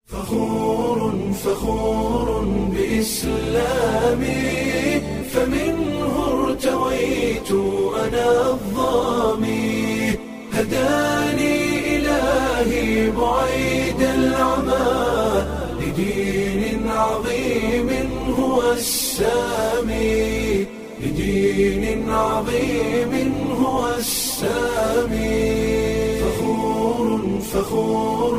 فخور فخور بإسلامي فمنه ارتويت أنا الظامي هداني إلهي بعيد العمى لدين عظيم هو السامي لدين عظيم هو السامي فخور فخور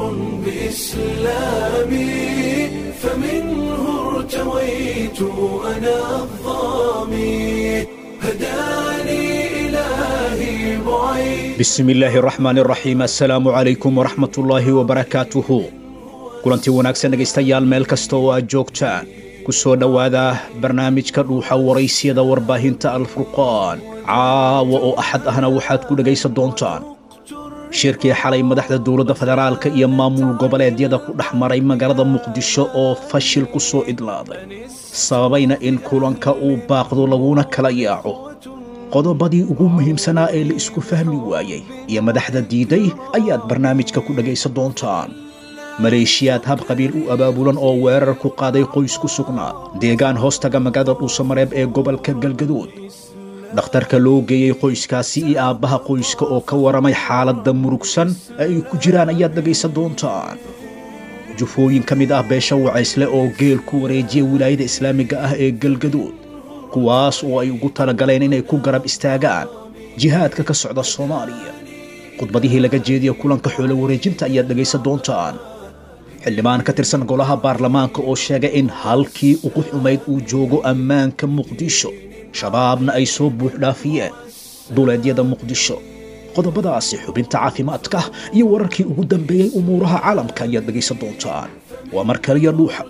بإسلامي فمنه ارتويت أنا الظامي هداني إلهي بعيد bismi illaahi raxmaani raxiim assalaamu calaykum waraxmatullaahi wabarakaatuhu kulantii wanaagsan dhegaystayaal meel kasta oo aad joogtaan ku soo dhowaada barnaamijka dhuuxa waraysyada warbaahinta alfurqaan caawa oo axad ahna waxaad ku dhegaysan doontaan shirkii xalay madaxda dowladda federaalka iyo maamul goboleedyada ku dhex maray magaalada muqdisho oo fashil ku soo idlaaday sababayna in kulanka uu baaqdo laguna kala yaaco qodobadii ugu muhiimsanaa ee la isku fahmi waayey iyo madaxda diiday ayaad barnaamijka ku dhegaysan doontaan maleeshiyaad hab qabiil u abaabulan oo weerar ku qaaday qoys ku sugnaa deegaan hoostaga magaalada dhuusamareeb ee gobolka galgaduud dhakhtarka loo geeyey qoyskaasi iyo aabbaha qoyska oo ka waramay xaaladda murugsan ee ay ku jiraan ayaad dhegaysan doontaan jufooyin ka mid ah beesha wacaysle oo geel ku wareejiya wilaayada islaamiga ah ee galgaduud kuwaas oo ay ugu talagaleen inay ku garab istaagaan jihaadka ka socda soomaaliya khudbadihii laga jeediya kulanka xoolo wareejinta ayaad dhegaysan doontaan xildhibaan ka tirsan golaha baarlamaanka oo sheegay in halkii ugu xumayd uu joogo ammaanka muqdisho shabaabna ay soo buuxdhaafiyeen duleedyada muqdisho qodobadaasi xubinta caafimaadka iyo wararkii ugu dambeeyey umuuraha caalamka ayaad dhegaysan doontaan waa mar kaliya dhuuxa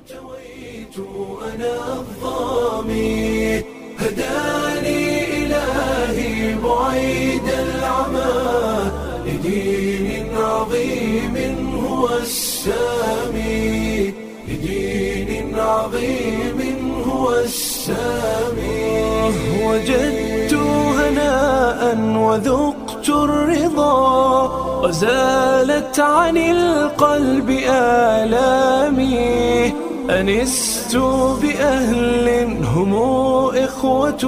أنا الظامي هداني إلهي بعيد العمى لدين عظيم هو السامي لدين عظيم هو السامي وجدت هناء وذقت الرضا وزالت عن القلب آلامي أنست بأهل هم إخوة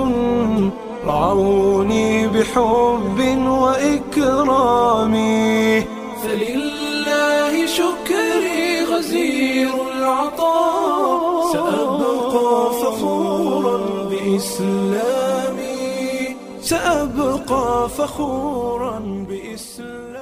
رعوني بحب وإكرام فلله شكري غزير العطاء سأبقى فخورا بإسلامي سأبقى فخورا بإسلامي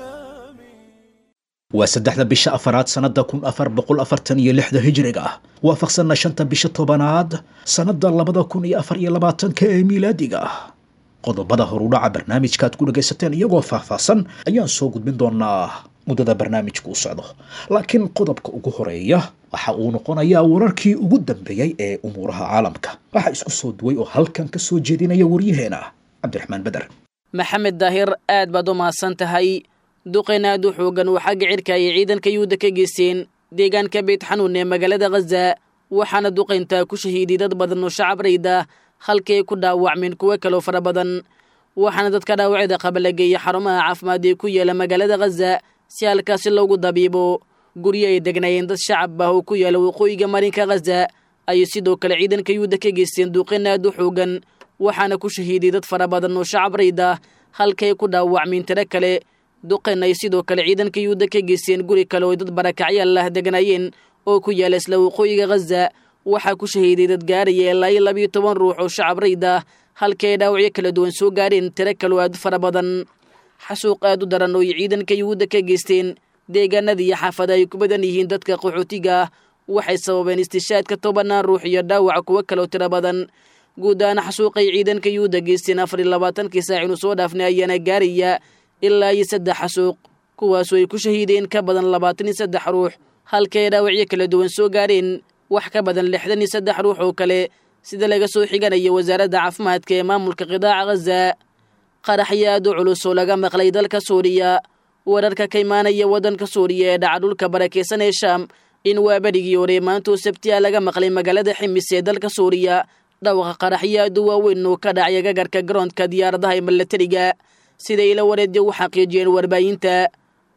waa saddexda bisha afaraad sannadda kun afar boqol afartan iyo lixda hijriga ah waafaqsanna shanta bisha tobanaad sannadda labada kun iyo afar iyo labaatanka ee miilaadiga ah qodobada horudhaca barnaamijkaaad ku dhagaysateen iyagoo faahfaahsan ayaan soo gudbin doonaa muddada barnaamijku u socdo laakiin qodobka ugu horeeya waxa uu noqonayaa wararkii ugu dambeeyey ee umuuraha caalamka waxaa isku soo duway oo halkan ka soo jeedinaya waryaheena cabdiraxmaan beder maxamed daahir aad baad u mahadsan tahay duqayn aad u xoogan uu xagga cirka ayay ciidanka yuhuudda ka geysteen deegaanka beyt xanuun ee magaalada khaza waxaana duqayntaa ku shahiiday dad badan oo shacab rayda halkii ay ku dhaawacmeen kuwo kaloo fara badan waxaana dadka dhaawacyada qaba la geeyey xarumaha caafimaad ee ku yaala magaalada khaza si halkaasi loogu dabiibo guryo ay degnaayeen dad shacab ah oo ku yaala waqooyiga marinka khaza ayay sidoo kale ciidanka yuhuudda ka geysteen duqayn aad u xoogan waxaana ku shahiiday dad fara badan oo shacab rayda halkii ay ku dhaawacmeen tiro kale duqayn ay sidoo kale ciidanka yuhuudda ka geysteen guri kale oo dad barakacyaal ah degnaayeen oo ku yaala isla waqooyiga khaza waxaa ku shahiiday dad gaaraya ilaa iyo labiyo toban ruux oo shacab rayd ah halkii ay dhaawacyo kala duwan soo gaareen tiro kaloo aad u fara badan xasuuq aad u daran oo ay ciidanka yuhuudda ka geysteen deegaanada iyo xaafada ay ku badan yihiin dadka qaxootiga ah waxay sababeen istishaadka tobanaan ruux iyo dhaawac kuwo kaloo tiro badan guud ahaan xasuuqay ciidanka yuhuudda geysteen afar iyo labaatankii saac inuu soo dhaafnay ayaana gaaraya ilaa iyo saddex xasuuq kuwaasoo ay ku shahiideen ka badan labaatan iyo saddex ruux halkii ay dhaawacyo kala duwan soo gaareen wax ka badan lixdan iyo saddex ruux oo kale sida laga soo xiganaya wasaaradda caafimaadka ee maamulka qidaaca khaza qaraxyo aad u culus oo laga maqlay dalka suuriya wararka ka imaanaya waddanka suuriya ee dhaca dhulka barakaysan ee shaam in waa berigii hore maantoo sabtiya laga maqlay magaalada ximis ee dalka suuriya dhawaqa qaraxyo aad u waaweyn oo ka dhacya gagarka garoonka diyaaradaha ee milatariga siday ila wareedya u xaqiijiyeen warbaahinta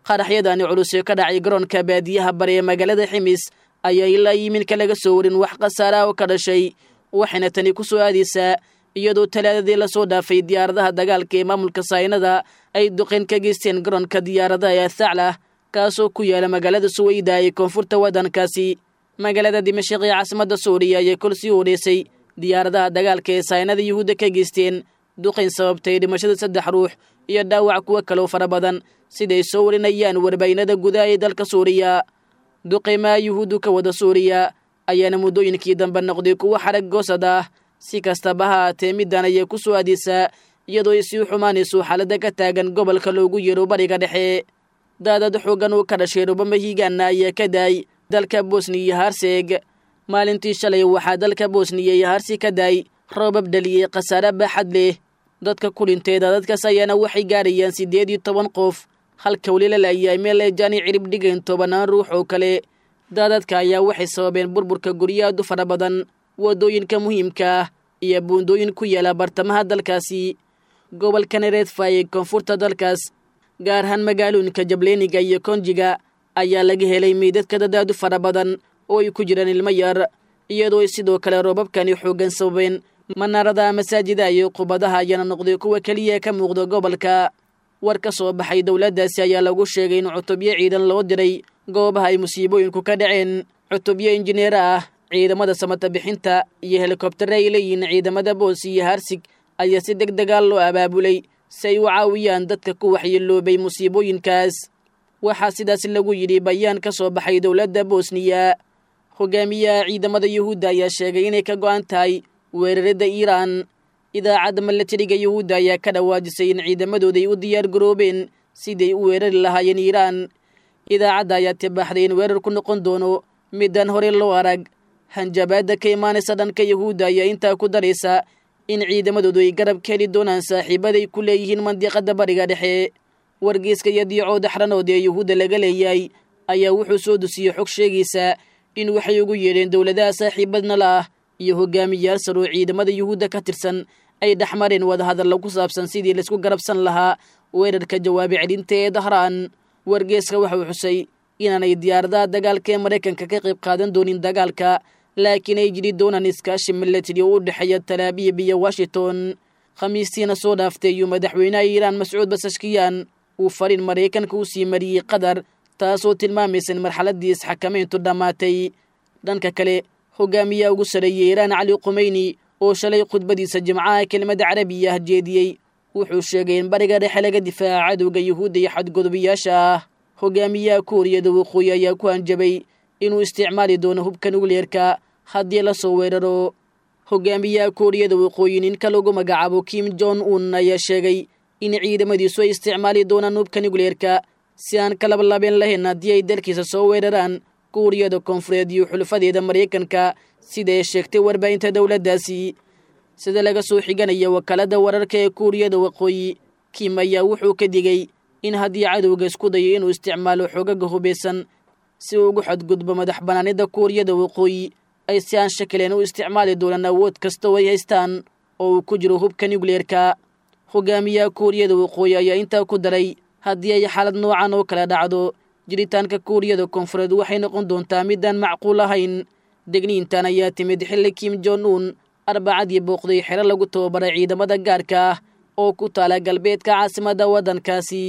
qaraxyadani culus ee ka dhacay garoonka baadiyaha bari ee magaalada ximis ayaa ilaa yiminka laga soo warin wax khasaaraha oo ka dhashay waxayna tani ku soo aadaysaa iyadoo talaadadii lasoo dhaafay diyaaradaha dagaalka ee maamulka saynada ay duqeyn ka geysteen garoonka diyaaradaha ee thaclah kaasoo ku yaala magaalada suweyda ee koonfurta waddankaasi magaalada dimashik ee caasimadda suuriya ayay kol sii horeysay diyaaradaha dagaalka ee saynada yuhuudda ka geysteen duqayn sababtay dhimashada saddex ruux iyo dhaawac kuwo kaloo fara badan siday soo warinayaan warbaynada gudaha ee dalka suuriya duqaymaha yuhuuddu ka wada suuriya ayaana muddooyinkii dambe noqday kuwo xarag goosad ah si kastaba ha haatee middan ayay ku soo aadaysaa iyadoo ay sii xumaanayso xaaladda ka taagan gobolka loogu yeero bariga dhexe daadad xoogan uu ka dhashay rubama hiigaana ayaa ka daay dalka bosniya iyo harseeg maalintii shalay waxaa dalka bosniya iyo harsi ka daay roobab dhaliyey khasaare baaxad leh dadka ku dhintay daadadkaas ayaana waxay gaarayaan siddeed iyo toban qof halka weli la laayahay meel ay jaani cirib dhigeen tobanaan ruux oo kale daadadka ayaa waxay sababeen burburka guryo aad u fara badan waddooyinka muhiimka ah iyo buundooyin ku yaala bartamaha dalkaasi gobolka nereedfa ee koonfurta dalkaas gaar ahaan magaalooyinka jableeniga iyo konjiga ayaa laga helay meydadka dad aad u fara badan oo ay ku jiraan ilmo yar iyadoo ay sidoo kale roobabkani xooggan sababeen manaarada masaajida iyo qubadaha ayaana noqday kuwa keliya ka muuqda gobolka war ka soo baxay dowladdaasi ayaa lagu sheegay in cutubyo ciidan loo diray goobaha ay musiibooyinku ka dhaceen cutubyo injineer ah ciidamada samata bixinta iyo helikobtare ay leeyihiin ciidamada boos iyo harsig ayaa si deg degaal loo abaabulay si ay u caawiyaan dadka ku waxyeeloobay musiibooyinkaas waxaa sidaas lagu yidhi bayaan ka soo baxay dowladda bosniya hogaamiyaha ciidamada yuhuudda ayaa sheegay inay ka go'an tahay weeraradda iiraan idaacadda milatariga yuhuudda ayaa ka dhawaajisay in ciidamadooda ay u diyaar garoobeen siday u weerari lahaayeen iiraan idaacadda ayaa tibaaxday in weerar ku noqon doono midaan hore loo arag hanjabaadda ka imaanaysa dhanka yuhuudda ayaa intaa ku daraysa in ciidamadoodu ay garab ka heli doonaan saaxiibaday ku leeyihiin mandiqadda bariga dhexe wargeyska iyo diicooda xranood ee yuhuudda laga leeyahay ayaa wuxuu soo dusiyey xog sheegaysa in waxay ugu yeedheen dowladaha saaxiibadna la ah iyo hogaamiyayaal sar oo ciidamada yuhuudda ka tirsan ay dhexmareen wadahadalla ku saabsan sidii laisku garabsan lahaa weerarka jawaabi celinta ee dahraan wargeeska waxau xusay inaanay diyaaradaha dagaalka ee maraykanka ka qayb qaadan doonin dagaalka laakiin ay jiri doonaan iskaashi milatari oo u dhexeeya talaabiib iyo washington khamiistiina soo dhaaftay iyuu madaxweynaha iiraan mascuud basashkiyaan uu fariin maraykanka u sii mariyey qatar taasoo tilmaamaysa in marxaladdii isxakamayntu dhammaatay dhanka kale hogaamiyaha ugu sareeyey iiraan cali khumeyni oo shalay khudbadiisa jimcaha kelimada carabiya ah jeediyey wuxuu sheegay in bariga dhexe laga difaaca cadowga yuhuudda iyo xadgudubiyaasha ah hogaamiyaha kuuriyada waqooyi ayaa ku hanjabay inuu isticmaali doono hubka nukleerka haddii la soo weeraro hogaamiyaha kuuriyada waqooyi ninka lagu magacaabo kim jon un ayaa sheegay in ciidamadiisu ay isticmaali doonaan hubka nukleerka si aan ka lablabeen lahayn haddii ay dalkiisa soo weeraraan kuuriyada koonfureed iyo xulufadeeda maraykanka sida ay sheegtay warbaahinta dowladdaasi sida laga soo xiganaya wakaalada wararka ee kuuriyada waqooyi kim ayaa wuxuu ka digay in haddii cadowga isku dayo inuu isticmaalo xoogaga hubeysan si uu ugu xadgudbo madax banaanida kuuriyada waqooyi ay si aan shakileen u isticmaali doonaan awood kasta oo ay haystaan oo uu ku jiro hubka nukleerka hogaamiyaha kuuriyada waqooyi ayaa intaa ku daray haddii ay xaalad noocan oo kala dhacdo jiritaanka kuuriyada koonfureed waxay noqon doontaa midaan macquul ahayn degniintan ayaa timid xilli kim jon un arbacadii booqday xero lagu tababaray ciidamada gaarka ah oo ku taala galbeedka caasimadda waddankaasi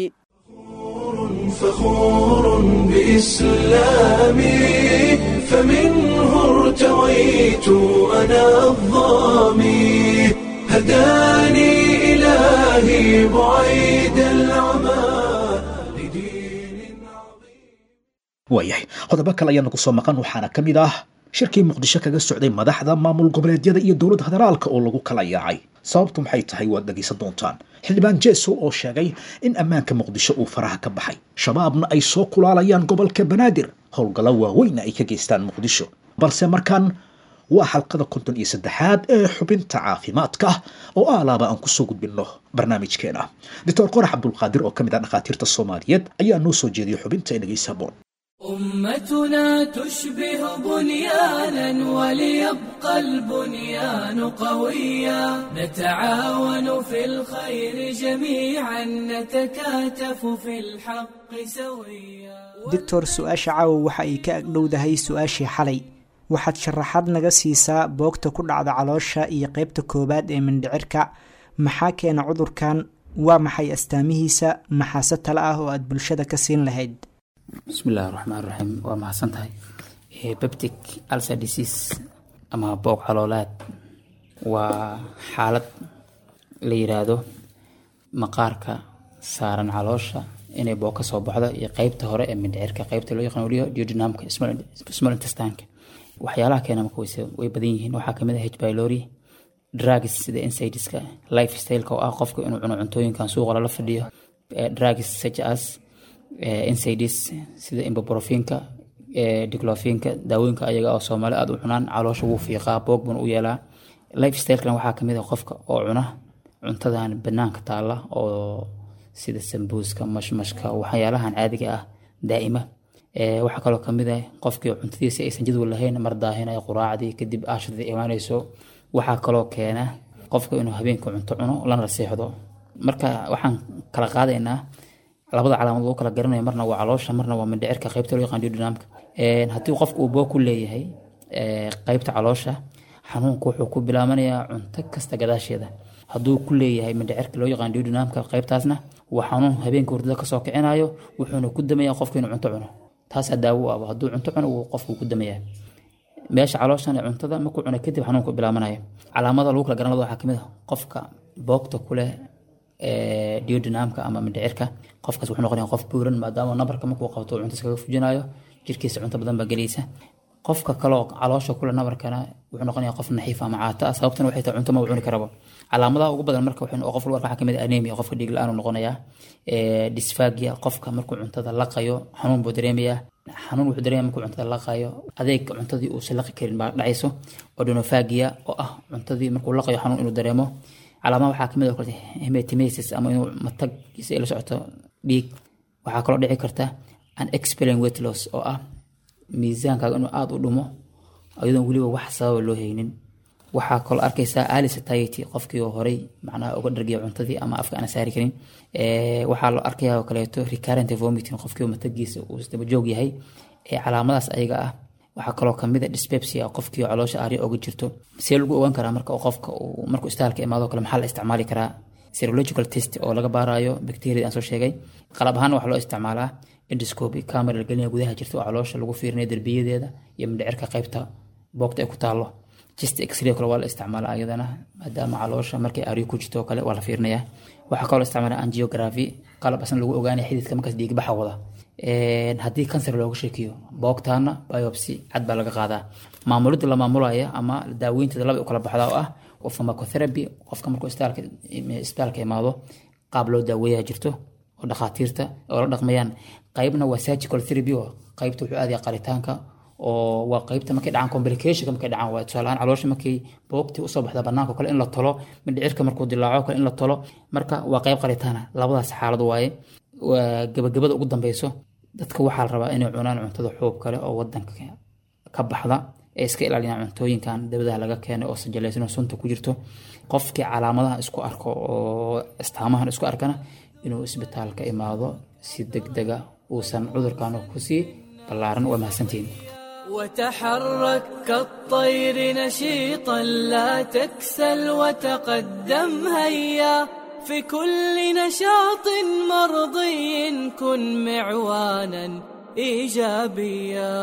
فخور بإسلامي فمنه ارتويت أنا الظامي هداني إلهي بعيد العمى لدين عظيم waayahay qodobo kale ayaanu ku soo maqan waxaana ka mid ah shirkii muqdisho kaga socday madaxda maamul goboleedyada iyo dowladda federaalka oo lagu kala yaacay sababtu maxay tahay waad dhegaysan doontaan xildhibaan jeeso oo sheegay in ammaanka muqdisho uu faraha ka baxay shabaabna ay soo kulaalayaan gobolka banaadir howlgallo waaweynna ay ka geystaan muqdisho balse markan waa xalqada konton iyo saddexaad ee xubinta caafimaadka oo aalaaba aan kusoo gudbinno barnaamijkeena doctor qorax cabdulqaadir oo ka mid ah dhakhaatiirta soomaaliyeed ayaa noo soo jeediyay xubinta ee dhegaysa boon أمتنا تشبه بنيانا وليبقى البنيان قويا نتعاون في الخير جميعا نتكاتف في الحق سويا doctor su-aasha caawa waxa ay ka agdhowdahay su-aashii xalay waxaad sharaxaad naga siisaa boogta ku dhacda caloosha iyo qeybta koowaad ee mindhicirka maxaa keena cudurkan waa maxay astaamihiisa maxaase tale ah oo aad bulshada ka siin lahayd bismillahi raxmaan raxiim waa mahadsan tahay beptic alcer disease ama boog caloolaad waa xaalad la yiraahdo maqaarka saaran caloosha inay boog kasoo baxdo iyo qeybta hore ee mindhicirka qeybta loo yaqaan weliyo duodenumka small intestineka waxyaalaha keena marka wayse way badan yihiin waxaa kamid ah h pylori drugs sida insideska life styleka oo ah qofka inuu cuno cuntooyinkan suuqa lala fadhiyo drugs such as insides sida imboprofinka diclofinka daawooyinka ayaga oo soomaali aada u cunaan caloosha wuu fiiqaa boog buna u yeelaa life stylekana waxaa kamid ah qofka oo cuna cuntadan banaanka taala oo sida sambuuska mashmashka waxyaalahan caadiga ah daa'ima waxaa kaloo kamid ah qofkii cuntadiisa aysan jadwal lahayn mar daahinaya quraacdii kadib aashadii imaanayso waxaa kaloo keena qofka inuu habeenka cunto cuno lana seexdo marka waxaan kala qaadaynaa labada calaamad lagu kala garanayo marna waa caloosha marna waa mindhicirka qaybta loo yaqaan duodenumka haddii qofku uu boog ku leeyahay qaybta caloosha xanuunku wuxuu ku bilaabanayaa cunto kasta gadaasheeda hadduu ku leeyahay mindhicirka loo yaqaan duodenumka qaybtaasna waa xanuun habeenka hurdada kasoo kicinayo wuxuuna ku damayaa qofka inuu cunto cuno taasaa daawo u aba hadduu cunto cuno wuu qofku ku damayaa meesha calooshan ee cuntada markuu cuna kadib xanuunku bilaabanayo calaamada lagu kala garanado waxaa kamid ah qofka boogta kuleh duodenumka ama mindhicirka qofkaas wuxuu noqonaya qof buuran maadaama nabarka markuu qabto cunto iskaga fujinayo jirkiisa cunto badan baa gelaysa qofka kaloo caloosha kule nabarkana wuxuu noqonaya qof naxiif ama caata ah sababtana waxay tahay cunto ma cuni karabo calaamadaha ugu badan marka waxay qof lagu arka waxaa kamid ah anemia qofka dhiig la-aan uu noqonayaa dysphagia qofka markuu cuntada laqayo xanuun buu dareemayaa xanuun wuxuu dareemaya markuu cuntada laqayo adeeg cuntadii uusan laqi karin baa dhacayso odonophagia oo ah cuntadii markuu laqayo xanuun inuu dareemo calaamaha waxaa kamid oo kale hematimesis ama inuu mataggiisa ay la socoto dhiig waxaa kaloo dhici karta an experience weight loss oo ah miisaankaaga inuu aada u dhumo iyadoon weliba wax sababa loo haynin waxaa kaloo arkaysaa ali satiety qofkii oo horey macnaha uga dhargiya cuntadii ama afka aan saari karin waxaa loo arkayaa oo kaleeto recurrent vomiting qofkii matagiisa uu isdaba joog yahay calaamadaas ayaga ah waxaa kaloo kamid a dyspepsia qofkii caloosha aarya oga jirto see lagu ogaan karaa marka qofka uu markuu istaalka imaado kale maxaa la isticmaali karaa serological test oo laga baarayo bacteria aan soo sheegay qalab ahaan waxaa loo isticmaalaa endoscopy camera la gelinaya gudaha jirta oo caloosha lagu fiirinayo derbiyadeeda iyo mindhicirka qaybta boogta ay ku taalo chest x-ray kale waa la isticmaalaa ayadana maadaama caloosha markay aaryo ku jirto oo kale waa la fiirinayaa waxaa kaloo isticmaalaa angiography qalab asna lagu ogaanaya xididka markaas dhiigbaxa wada haddii kansar looga sheekiyo boogtaana biopsy cad baa laga qaadaa maamulidda la maamulaya ama daaweynteeda laba u kala baxdaa oo ah pharmacotherapy qofka markuu isbitaalka imaado qaab loo daaweeyaa jirto oo dhakhaatiirta oo la dhaqmayaan qaybna waa surgical therapy oo qaybta wuxuu aadaya qaritaanka oo waa qaybta markay dhacaan complicationka markay dhacaan waa tusaalehaan caloosha markay boogtii usoo baxda banaanka kale in la tolo mindhicirka markuu dilaaco kale in la tolo marka waa qayb qaritaana labadaas xaalad waaye waa gabagabada ugu dambeyso dadka waxaa la rabaa inay cunaan cuntada xuub kale oo wadanka ka baxda ee iska ilaaliyaan cuntooyinkan dabadaha laga keenay oo sajalaysan sunta ku jirto qofkii calaamadaha isku arko oo istaamahan isku arkana inuu isbitaalka imaado si degdega uusan cudurkan kusii ballaaran waa mahadsantihiin وتحرك كالطير نشيطا لا تكسل وتقدم هيا في كل نشاط مرضي كن معوانا ايجابيا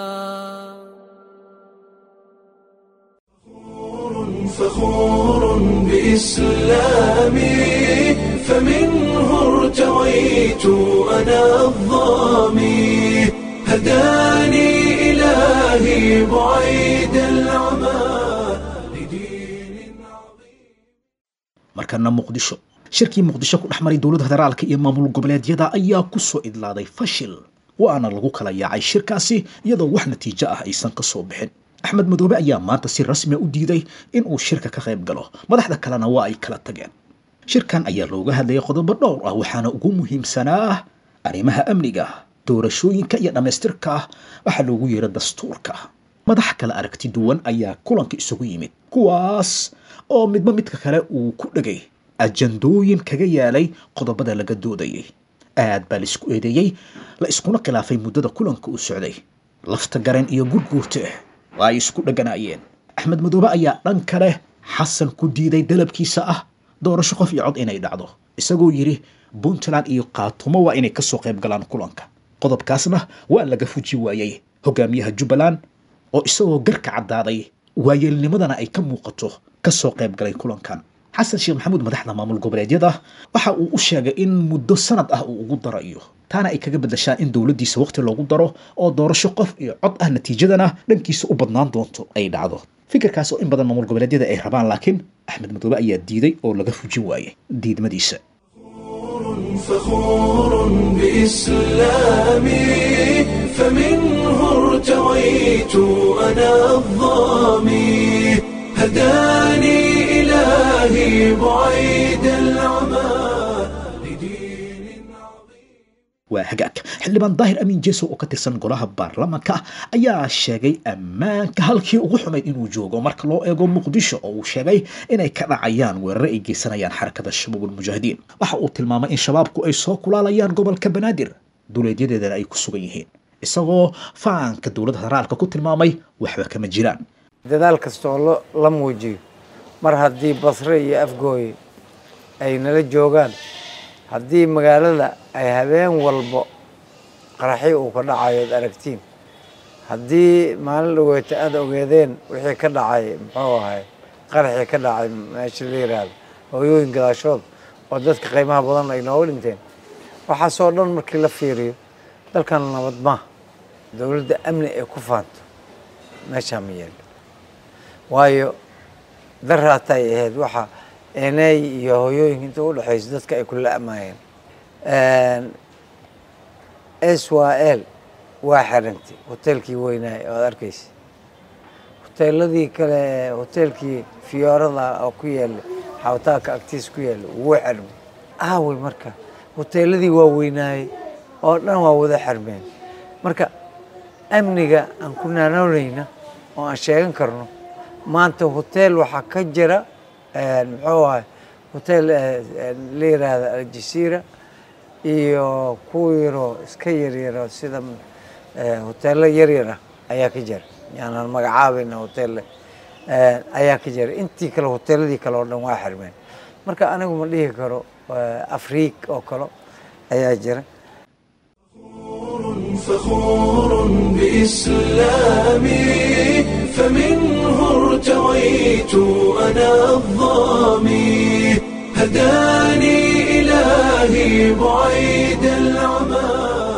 فخور بإسلامي فمنه ارتويت أنا الظامي هداني إلهي بعيد العمى لدين عظيم markana muqdisho shirkii muqdisho ku dhex maray dowladda federaalka iyo maamul goboleedyada ayaa ku soo idlaaday fashil waana lagu kala yaacay shirkaasi iyadoo wax natiijo ah aysan ka soo bixin axmed madoobe ayaa maanta si rasmia u diiday in uu shirka ka qayb galo madaxda kalena waa ay kala tageen shirkan ayaa looga hadlayay qodobo dhowr ah waxaana ugu muhiimsanaa ah arrimaha amniga doorashooyinka iyo dhammaystirka waxaa loogu yeera dastuurka madax kale aragti duwan ayaa kulanka isugu yimid kuwaas oo midba midka kale uu ku dhegay ajandooyin kaga yaalay qodobada laga doodayay aad baa la isku eedeeyey la iskuna khilaafay muddada kulanka uu socday lafta garen iyo gurguurte waa ay isku dheganaayeen axmed madoobe ayaa dhan kale xasan ku diiday dalabkiisa ah doorasho qof iyo cod inay dhacdo isagoo yidhi puntland iyo kaatumo waa inay kasoo qayb galaan kulanka qodobkaasna waa laga fuji waayey hogaamiyaha jubbaland oo isagoo garka caddaaday waayeelnimadana ay ka muuqato kasoo qayb galay kulankan xasan sheekh maxamuud madaxda maamul goboleedyada waxa uu u sheegay in muddo sanad ah uu ugu darayo taana ay kaga bedashaan in dowladdiisa waqti loogu daro oo doorasho qof iyo cod ah natiijadana dhankiisa u badnaan doonto ay dhacdo fikirkaas oo in badan maamul goboleedyada ay rabaan laakiin axmed madoobe ayaa diiday oo laga fujin waayay diidmadiisa فخور بإسلامي فمنه ارتويت أنا الظامي هداني إلهي بعيد العمى لدين عظيم waa hagaag xildhibaan daahir amiin jeeso oo ka tirsan golaha baarlamaanka ayaa sheegay ammaanka halkii ugu xumayd inuu joogo marka loo eego muqdisho oo uu sheegay inay ka dhacayaan weerare ay geysanayaan xarakada shabaabul mujaahidiin waxa uu tilmaamay in shabaabku ay soo kulaalayaan gobolka banaadir duleedyadeedana ay ku sugan yihiin isagoo faanka dowladda federaalka ku tilmaamay waxba kama jiraan dadaal kastoo lo- la muujiyo mar haddii basre iyo afgooye ay nala joogaan haddii magaalada ay habeen walbo qaraxyo uu ka dhacayo ad aragtiin haddii maalin dhaweeta aada ogeedeen wixii ka dhacay muxuu ahay qaraxii ka dhacay meesha la yiraahdo hooyooyin gadaashood oo dadka qiimaha badan ay nooga dhinteen waxaasoo dhan markii la fiiriyo dalkan nabad maaha dowladda amni ay ku faanto meeshaa ma yeelo waayo daraata ay ahayd waxa eney iyo hooyooyinka inta u dhexayso dadka ay kula amaayeen s y l waa xirantay hoteelkii weynaay oo ad arkaysa hoteeladii kale hoteelkii fiyoorada oo ku yaala xawtaaka agtiis ku yaala wuu xirmay aawey marka hoteeladii waa weynaayey oo dhan waa wada xirmeen marka amniga aan ku naanoonayna oo aan sheegan karno maanta hoteel waxaa ka jira muxuu ahay hotel la yiraahda aljasiira iyo kuwa yaroo iska yaryaro sida hoteelo yaryar ah ayaa ka jira yaanaan magacaabayna hotel ayaa ka jira intii kale hoteeladii kale oo dhan waa xirmeen marka anigu ma dhihi karo afriik oo kale ayaa jira فخور بإسلامي فمنه ارتويت أنا الظامي هداني إلهي بعيد العمى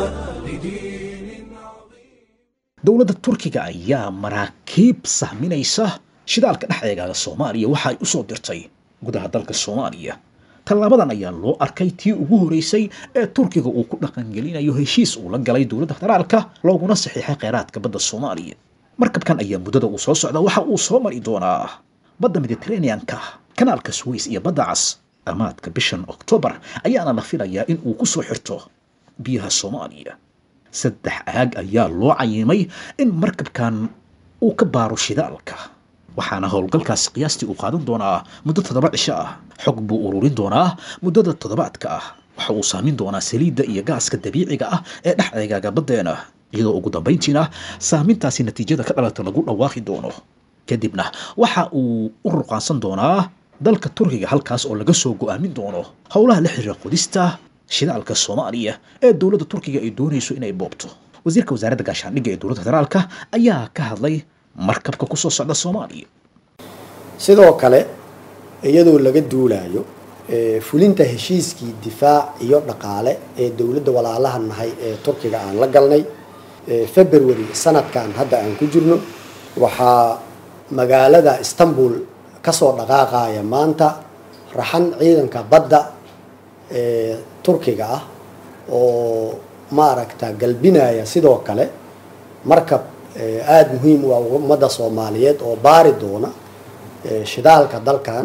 لدين عظيم dowladda turkiga ayaa maraakiib sahminaysa shidaalka dhexdeegaaga soomaaliya waxa ay u soo dirtay gudaha dalka soomaaliya tallaabadan ayaa loo arkay tii ugu horeysay ee turkiga uu ku dhaqangelinayo heshiis uu la galay dowladda federaalka looguna saxiixay kheyraadka badda soomaaliya markabkan ayaa muddada uu soo socda waxa uu soo mari doonaa badda mediterraneanka kanaalka suways iyo badda cas amaadka bishan oktoobar ayaana la filayaa in uu ku soo xirto biyaha soomaaliya saddex aag ayaa loo cayimay in markabkan uu ka baaro shidaalka waxaana howlgalkaasi qiyaastii uu qaadan doonaa muddo toddoba cisho ah xog buu ururin doonaa muddada toddobaadka ah waxa uu saamin doonaa saliidda iyo gaaska dabiiciga ah ee dhex eegaaga baddeena iyadoo ugu dambayntiina saamintaasi natiijada ka dhalata lagu dhawaaqi doono kadibna waxa uu u ruqaansan doonaa dalka turkiga halkaas oo laga soo go'aamin doono howlaha la xiriira qodista shidaalka soomaaliya ee dowladda turkiga ay doonayso inay boobto wasiirka wasaaradda gaashaandhigga ee dowladda federaalka ayaa ka hadlay markabka ku soo socda soomaaliya sidoo kale iyadoo laga duulayo fulinta heshiiskii difaac iyo dhaqaale ee dowladda walaalaha nahay ee turkiga aan la galnay february sanadkan hadda aan ku jirno waxaa magaalada istanbul kasoo dhaqaaqaya maanta raxan ciidanka badda ee turkiga ah oo maaragta galbinaya sidoo kale markab aada muhiim u ah ummadda soomaaliyeed oo baari doona shidaalka dalkan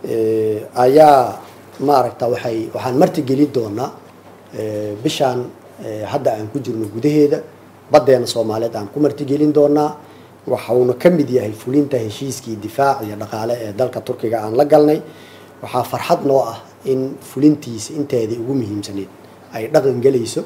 ayaa maaragta waxay waxaan martigeli doonaa bishaan hadda aan ku jirno gudaheeda baddeena soomaaliyeed aan ku martigelin doonaa waxauna ka mid yahay fulinta heshiiskii difaac iyo dhaqaale ee dalka turkiga aan la galnay waxaa farxad noo ah in fulintiisa inteedii ugu muhiimsaneyd ay dhaqan gelayso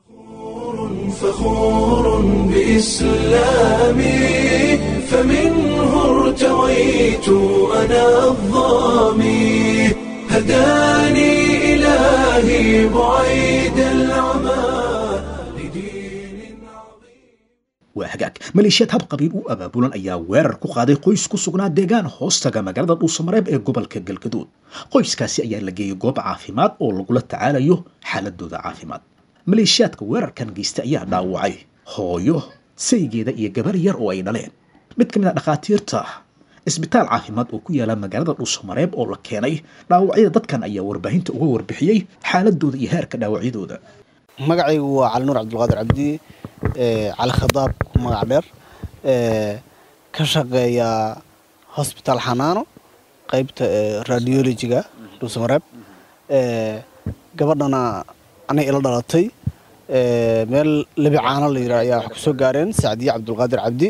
فخور بإسلامي فمنه ارتويت أنا الظامي هداني إلهي بعيد العمى لدين waa hagaag maleeshiyaad hab qabiil u abaabulan ayaa weerar ku qaaday qoys ku sugnaa deegaan hoostaga magaalada dhuusamareeb ee gobolka galgaduud qoyskaasi ayaa la geeyey goob caafimaad oo lagula tacaalayo xaaladooda caafimaad maleeshiyaadka weerarkan geysta ayaa dhaawacay hooyo saygeeda iyo gabar yar oo ay dhaleen mid ka mid a dhakhaatiirta isbitaal caafimaad oo ku yaala magaalada dhuusamareeb oo la keenay dhaawacyada dadkan ayaa warbaahinta uga warbixiyey xaaladooda iyo heerka dhaawacyadooda magacaygu waa cali nuur cabdulqaadir cabdi cali khadaab magac dheer ka shaqeeya hosbitaal xanaano qeybta radiologiga dhuusamareeb gabadhana anay ila dhalatay meel lebi caano la yidhaha ayaa wax ku soo gaareen sacdiye cabdulqaadir cabdi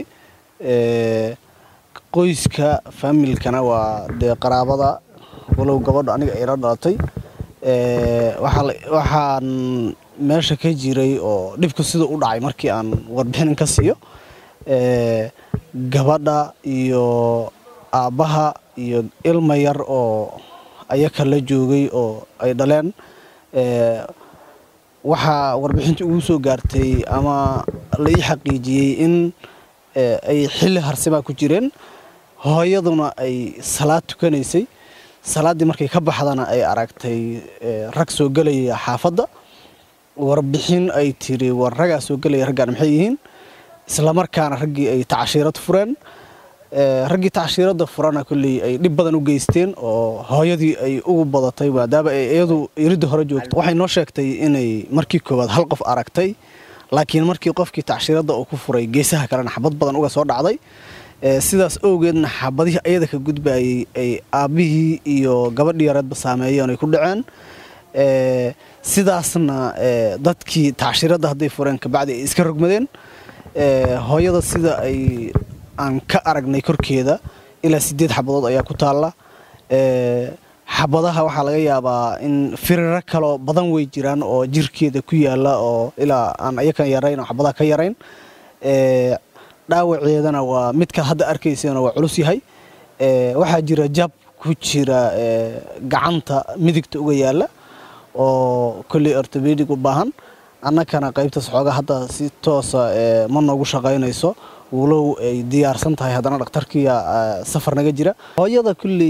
qoyska faamilkana waa dee qaraabada walow gabadho aniga ila dhalatay waxaan meesha ka jiray oo dhibku sida u dhacay markii aan warbixin ka siiyo gabadha iyo aabbaha iyo ilma yar oo ayaka la joogay oo ay dhaleen waxaa warbixinta ugu soo gaartay ama la ii xaqiijiyey in ay xilli harsimaa ku jireen hooyaduna ay salaad tukanaysay salaaddii markay ka baxdana ay aragtay rag soo gelaya xaafadda warbixin ay tiri war raggaa soo gelaya raggaan maxay yihiin islamarkaana raggii ay tacashiirad fureen raggii tacashiiradda furana kolley ay dhib badan u geysteen oo hooyadii ay ugu badatay maadaama ay iyadu iridda hore joogto waxay noo sheegtay inay markii koowaad hal qof aragtay laakiin markii qofkii tacashiiradda uu ku furay geesaha kalena xabad badan uga soo dhacday sidaas owgeedna xabadihii ayada ka gudbayay ay aabbihii iyo gabadhii yareedba saameeyeen ay ku dhaceen sidaasna dadkii tacashiiradda hadday fureen kabacdi ay iska rogmadeen hooyada sida ay aan ka aragnay korkeeda ilaa sideed xabadood ayaa ku taalla xabadaha waxaa laga yaabaa in firiro kaloo badan wey jiraan oo jirkeeda ku yaala oo ilaa aan ayakan yarayn oo xabadaha ka yarayn dhaawaceedana waa midka hadda arkaysana waa culus yahay waxaa jira jab ku jira gacanta midigta uga yaala oo kolley ortobedig u baahan annakana qaybtaas xooga hadda si toosa ma noogu shaqaynayso walow ay diyaarsan tahay haddana dhakhtarkiya safar naga jira hooyada kolley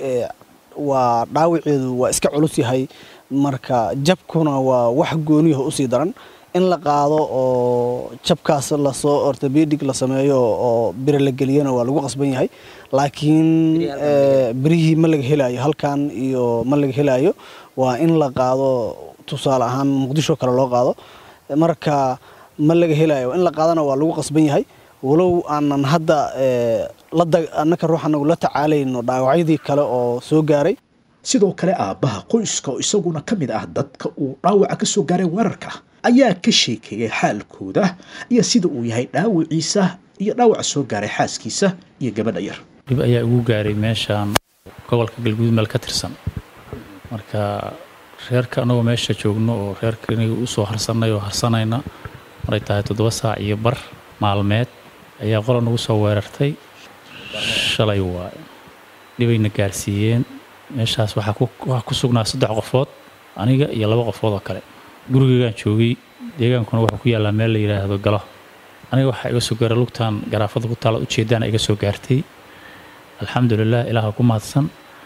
waa dhaawaceedu waa iska culus yahay marka jabkuna waa wax gooniyaha usii daran in la qaado oo jabkaas lasoo ortobedig la sameeyo oo bire la geliyana waa lagu qasban yahay laakiin birihii ma laga helayo halkan iyo ma laga helayo waa in la qaado tusaale ahaan muqdisho kale loo qaado marka ma laga helayo in la qaadana waa lagu qasban yahay walow aanan hadda annaka ruux anagu la tacaalayno dhaawacyadii kale oo soo gaaray sidoo kale aabbaha qoyska oo isaguna ka mid ah dadka uu dhaawaca ka soo gaaray weerarka ayaa ka sheekeeyay xaalkooda iyo sida uu yahay dhaawiciisa iyo dhaawaca soo gaaray xaaskiisa iyo gabadha yar dhib ayaa igu gaaray meeshaan gobolka galguud meel ka tirsan marka reerka annagoo meesha joogno oo reerka iniga u soo harsanay oo harsanayna maray tahay toddoba saac iyo bar maalmeed ayaa qola nagu soo weerartay shalay waaye dhibayna gaarsiiyeen meeshaas waxaa ku sugnaa saddex qofood aniga iyo laba qofood oo kale gurigeygaan joogay deegaankuna wuxuu ku yaallaa meel la yidhaahdo galo aniga waxaa iga soo gaaray lugtaan garaafada ku taala ujeeddaana iga soo gaartay alxamdulilah ilaaha ku mahadsan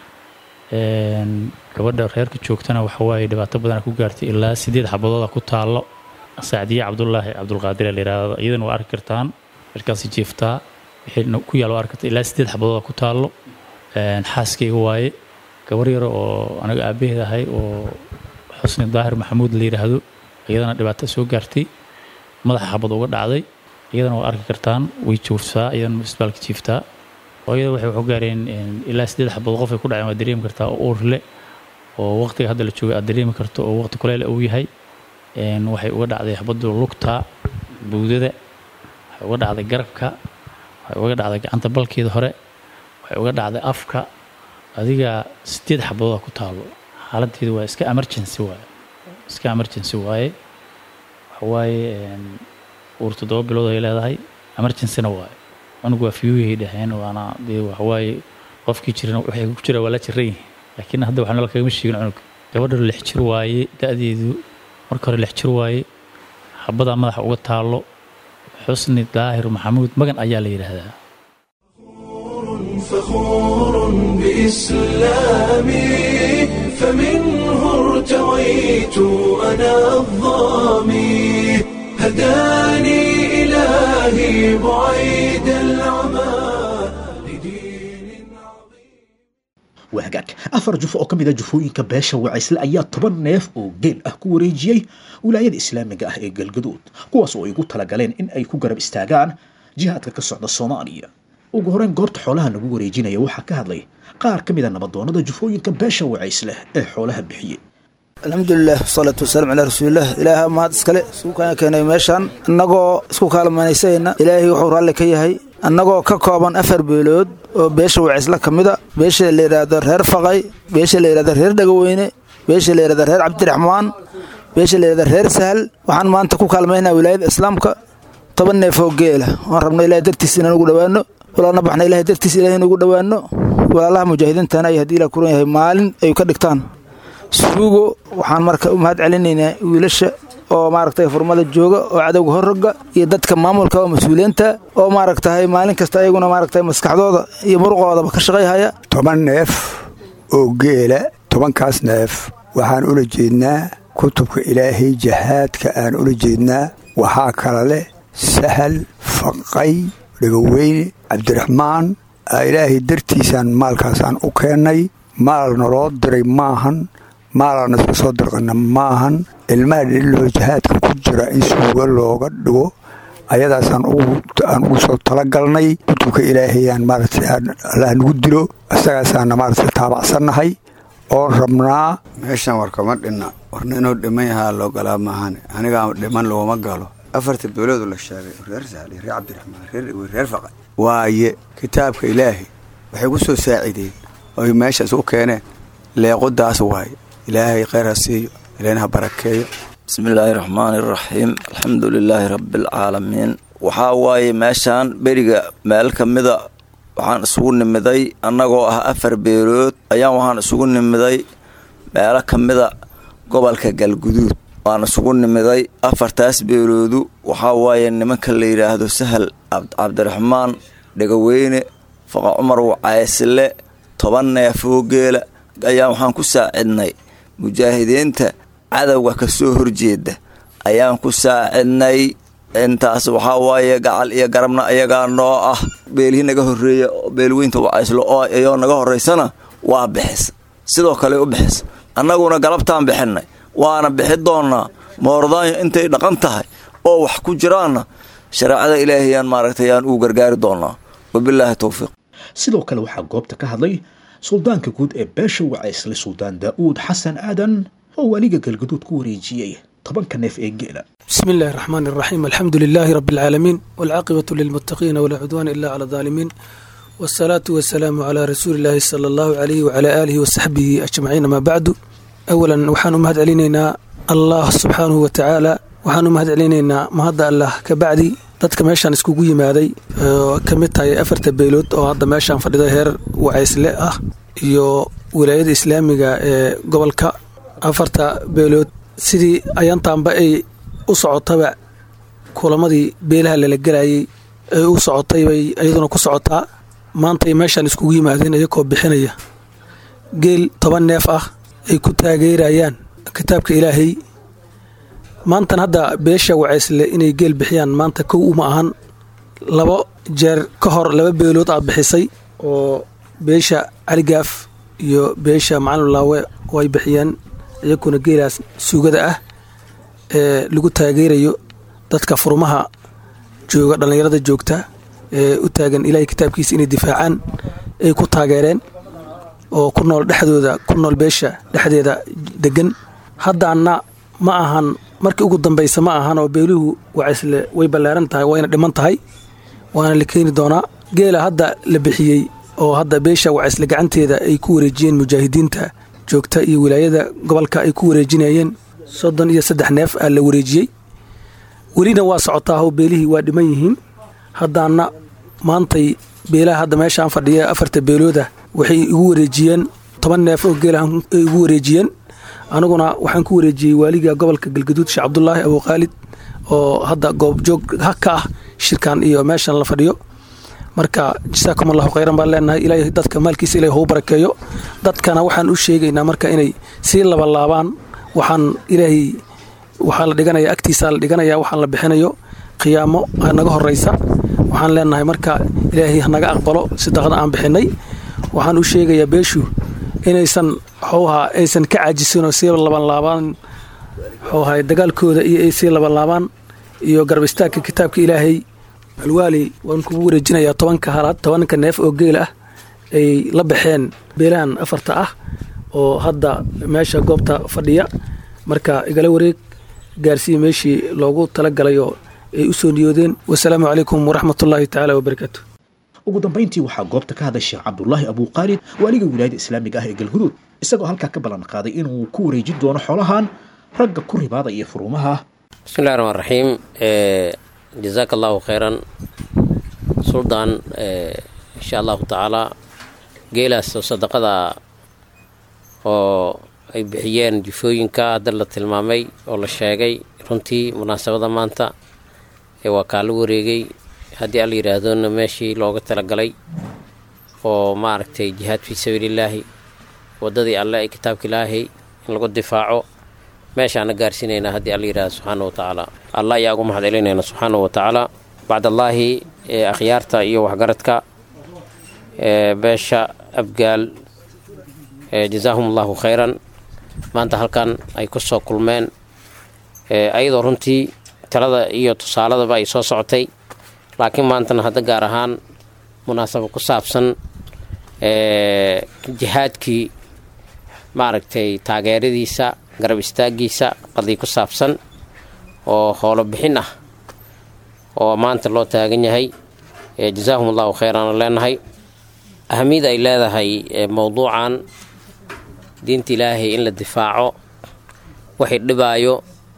gabadha reerka joogtana waxa waaye dhibaato badana ku gaartay ilaa sideed xabadooda ku taallo sacdiye cabdulaahi cabdulqaadir la yidhaahdo iyadana waa arki kartaan markaasi jiiftaa wixii ku yaal waa arki karta ilaa sideed xabadooda ku taallo xaaskayga waaye gabar yar oo aniga aabaheed ahay oo xusni daahir maxamuud la yidhaahdo iyadana dhibaato soo gaartay madaxa xabad uga dhacday iyadana waa arki kartaan way joogtaa iyadana isbitaalka jiiftaa hooyada waxay waxu gaareen ilaa sideed xabood qof ay ku dhaceen waa dareemi kartaa oo uurle oo waqtiga hadda la joogay aad dareemi karto oo waqti kuleyl uu yahay een, waxay uga dhacday xabaddu lugta buudada waxay uga dhacday garabka waxay uga dhacday gacanta balkeeda hore waxay uga dhacday afka adiga sideed xabadood ku taalo xaaladeedu waa iska emergency waaye iska emergency waaye waxawaaye een, uur toddoba bilood ay leedahay emergencyna waaye cunug waa fiyuuhay dhaheen waana dee waxawaaye qofkii jirana waxay ku jira waa la jiran yihin laakiin hadda waxaa nala kagama sheegin cunug gabadha lix jir waaye da-deedu marka hore lix jir waaye xabadaa madaxa uga taalo xusni daahir maxamuud magan ayaa la yidhaahdaa فخور بإسلامي فمنه ارتويت أنا الظامي هداني إلهي بعيد العمى لدين waa hagaag afar jufo oo ka mid a jufooyinka beesha wacaysle ayaa toban neef oo geel ah ku wareejiyey wilaayada islaamiga ah ee galgaduud kuwaas oo ay ugu talagaleen in ay ku garab istaagaan jihaadka ka socda soomaaliya ugu horeyn goobta xoolaha lagu wareejinaya waxaa ka hadlay qaar ka mid a nabadoonada jufooyinka beesha wacaysle ee xoolaha bixiyey alxamdulilah wasalaatu wasalaam calaa rasuulilah ilaaha mahad iskale isku kana keenay meeshaan annagoo isku kaalmanaysayna ilaahay wuxuu raalli ka yahay annagoo ka kooban afar beelood oo beesha wacisla ka mida beesha la yidhaahdo reer faqay beesha la yidhahdo reer dhagaweyne beesha la yidhahdo reer cabdiraxmaan beesha la yidhahdo reer sahal waxaan maanta ku kaalmaynaa wilaayada islaamka toban neef oo geela waan rabna ilahay dartiis inaan ugu dhowaano walaalna baxna ilahay dartiis ilahay inugu dhowaano walaalaha mujaahidiintana ay haddii la kuran yahay maalin ay ka dhigtaan suugo waxaan marka u mahad celinaynaa wiilasha oo maaragtay furmada jooga oo cadowga horroga iyo dadka maamulka oo mas-uuliyiinta oo maaragtahay maalin kasta ayaguna maaragtay maskaxdooda iyo muruqoodaba ka shaqayhaya toban neef oo geela tobankaas neef waxaan ula jeednaa kutubka ilaahay jahaadka aan ula jeednaa waxaa kala leh sahal faqay dhegaweyne cabdiraxmaan ilaahay dartiisaan maalkaasaan u keennay maal naloo diray maahan maalaan isku soo dirqana maahan ilmaha dhililoo jahaadka ku jira in suuga looga dhigo ayadaasaan aan ugu soo talagalnay kutubka ilaahayaan maaragtay allah nagu dilo isagaasaana maaragtay taabacsannahay oon rabnaa meeshan war kama dhinna warna inuu dhiman yahaa loo galaa maahan anigaa dhiman looma galo afarta beeloodu la sheegay reer saali reer cabdiraxmaan reer ewe reer faqa waaye kitaabka ilaahay waxay ku soo saacideen oy meeshaas u keeneen leequdaas waaye ilaahay kheyr ha siiyo ilaahna ha barakeeyo bismillaahi raxmaani iraxiim alxamdu lilaahi rabbialcaalamiin waxaa waaye meeshaan beriga meel ka mida waxaan isugu nimiday annagoo ah afar beelood ayaan waxaan isugu nimiday meelo ka mida gobolka galguduud waan isugu nimiday afartaas beeloodu waxaa waaye nimanka la yidhaahdo sahal cabdiraxmaan dhegaweyne faqa cumar wacaysle toban neefoo geela ayaan waxaan ku saacidnay mujaahidiinta cadowga ka soo horjeeda ayaan ku saacidnay intaas waxaa waaye gacal iyo garabna ayagaa noo ah beelihii naga horreeya beelweynta wacayslo oo iyoo naga horraysana waa bixis sidoo kale u bixis annaguna galabtaan bixinay waana bixi doonnaa moordaanyo intay dhaqan tahay oo wax ku jiraanna shareecada ilaahayaan maaragtay yaan ugu gargaari doonnaa wabilaahi towfiiq sidoo kale waxaa goobta ka hadlay suldaanka guud ee beesha wacaysle suldaan daa'uud xasan aadan oo weliga galguduud ku wareejiyey tobanka neef ee geela بسم الله الرحمن الرحيم الحمد لله رب العالمين والعاقبة للمتقين ولا عدوان إلا على الظالمين والصلاة والسلام على رسول الله صلى الله عليه وعلى آله وصحبه أجمعين ما بعد أولا وحان مهد علينا الله سبحانه وتعالى waxaan u mahad celinaynaa mahadda allah ka bacdi dadka meeshaan iskugu yimaaday oo ka mid tahay afarta beelood oo hadda meeshaan fadhida heer wacaysle ah iyo wilaayada islaamiga ee gobolka afarta beelood sidii ayaantaanba ay u socotaba kulamadii beelaha lala gelayay ay u socotay bay iyaduna ku socotaa maantay meeshaan iskugu yimaadeen iyakoo bixinaya geel toban neef ah ay ku taageerayaan kitaabka ilaahay maantan hadda beesha wacaysle inay geel bixiyaan maanta kow uma ahan labo jeer ka hor laba beelood aad bixisay oo beesha caligaaf iyo beesha macalinlaawe oo ay bixiyeen iyakuna geelaas suugada ah ee lagu taageerayo dadka furmaha jooga dhallinyarada joogta ee u taagan ilaahay kitaabkiisa inay difaacaan ay ku taageereen oo ku nool dhexdooda ku nool beesha dhexdeeda degan haddaana ma ahan markii ugu dambaysa ma ahan oo beeluhu wacisle way ballaaran tahay wayna dhiman tahay waana la keeni doonaa geela hadda la bixiyey oo hadda beesha wacisle gacanteeda ay ku wareejiyeen mujaahidiinta joogta iyo wilaayada gobolka ay ku wareejinayeen soddon iyo saddex neef aa la wareejiyey welina waa socotaaho beelihii waa dhiman yihiin haddaana maantay beelaha hadda meeshaan fadhiya afarta beelooda waxay igu wareejiyeen toban neef oo geelahan ay igu wareejiyeen aniguna waxaan ku wareejiyey waaliga gobolka galgaduud sheekh cabdulaahi abuukhaalid oo hadda goobjoog ka ah shirkan iyo meeshan la fadhiyo marka jasaakum allahu khayran baan leenahay ilaahay dadka maalkiisa ilahay hou barakeeyo dadkana waxaan u sheegaynaa marka inay sii labalaabaan waxaan ilaahay waxaa la dhiganaya agtiisaa la dhiganaya waxaan la bixinayo qiyaamo naga horeysa waxaan leenahay marka ilaahay hanaga aqbalo sadaqada aan bixinay waxaan u sheegayaa beeshu inaysan xowha aysan ka caajisin oo sii labanlaabaan xowha dagaalkooda iyo ay sii labanlaabaan iyo garab istaagka kitaabka ilaahay alwaali waan kugu wareejinayaa tobanka halaad tobanka neef oo geel ah ay la baxeen beelahan afarta ah oo hadda meesha goobta fadhiya marka igala wareeg gaarsiiya meeshii loogu talagalay oo ay u soo niyoodeen wasalaamu calaykum waraxmatullaahi tacaala wabarakaatu ugu dambayntii waxaa goobta ka hadlay sheekh cabdulaahi abuuqaalid waaliga wilaayada islaamiga ah ee galguduud isagoo halkaa ka ballan qaaday inuu ku wareejin doono xoolahan ragga ku ribaada iyo furuumaha bismillahi raxmaan raxiim jazaaka allahu khayran suldaan insha allahu tacaala geelaas oo sadaqada oo ay bixiyeen jufooyinka hadda la tilmaamay oo la sheegay runtii munaasabada maanta ee waa kaa la wareegay haddii alla yidhaahdona meeshii looga talagalay oo maaragtay jihaad fii sabiilillaahi waddadii alle ee kitaabka ilaahay in lagu difaaco meeshaana gaarsiinaynaa haddii alla yidhahdo subxaana wa tacaala allah ayaa ugu mahad celinayna subxaana wa tacaala bacdallaahi ee akhyaarta iyo waxgaradka ee beesha abgaal jazaahum allahu khayran maanta halkan ay ku soo kulmeen ayadoo runtii talada iyo tusaaladaba ay soo socotay laakiin maantana hadda gaar ahaan munaasabo ku saabsan jihaadkii maaragtay taageeradiisa garab istaagiisa qadii ku saabsan oo howlo bixin ah oo maanta loo taagan yahay jazaahum allahu khayran leenahay ahamiyada ay leedahay mowduucan diinta ilaahay in la difaaco waxay dhibaayo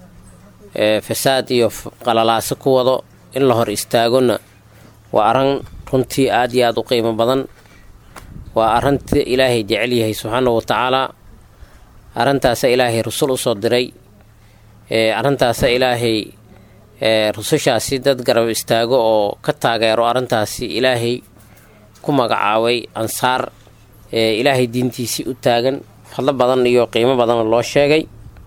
fasaad iyo qalalaaso ku wado in la hor istaagona waa arran runtii aad iyo aada u qiimo badan waa arrinta ilaahay jecel yahay subxaana wa tacaalaa arrintaasa ilaahay rusul u soo diray arrintaasa ilaahay rusushaasi dad garab istaago oo ka taageero arrintaasi ilaahay ku magacaabay ansaar ilaahay diintiisii u taagan fadlo badan iyo qiimo badanna loo sheegay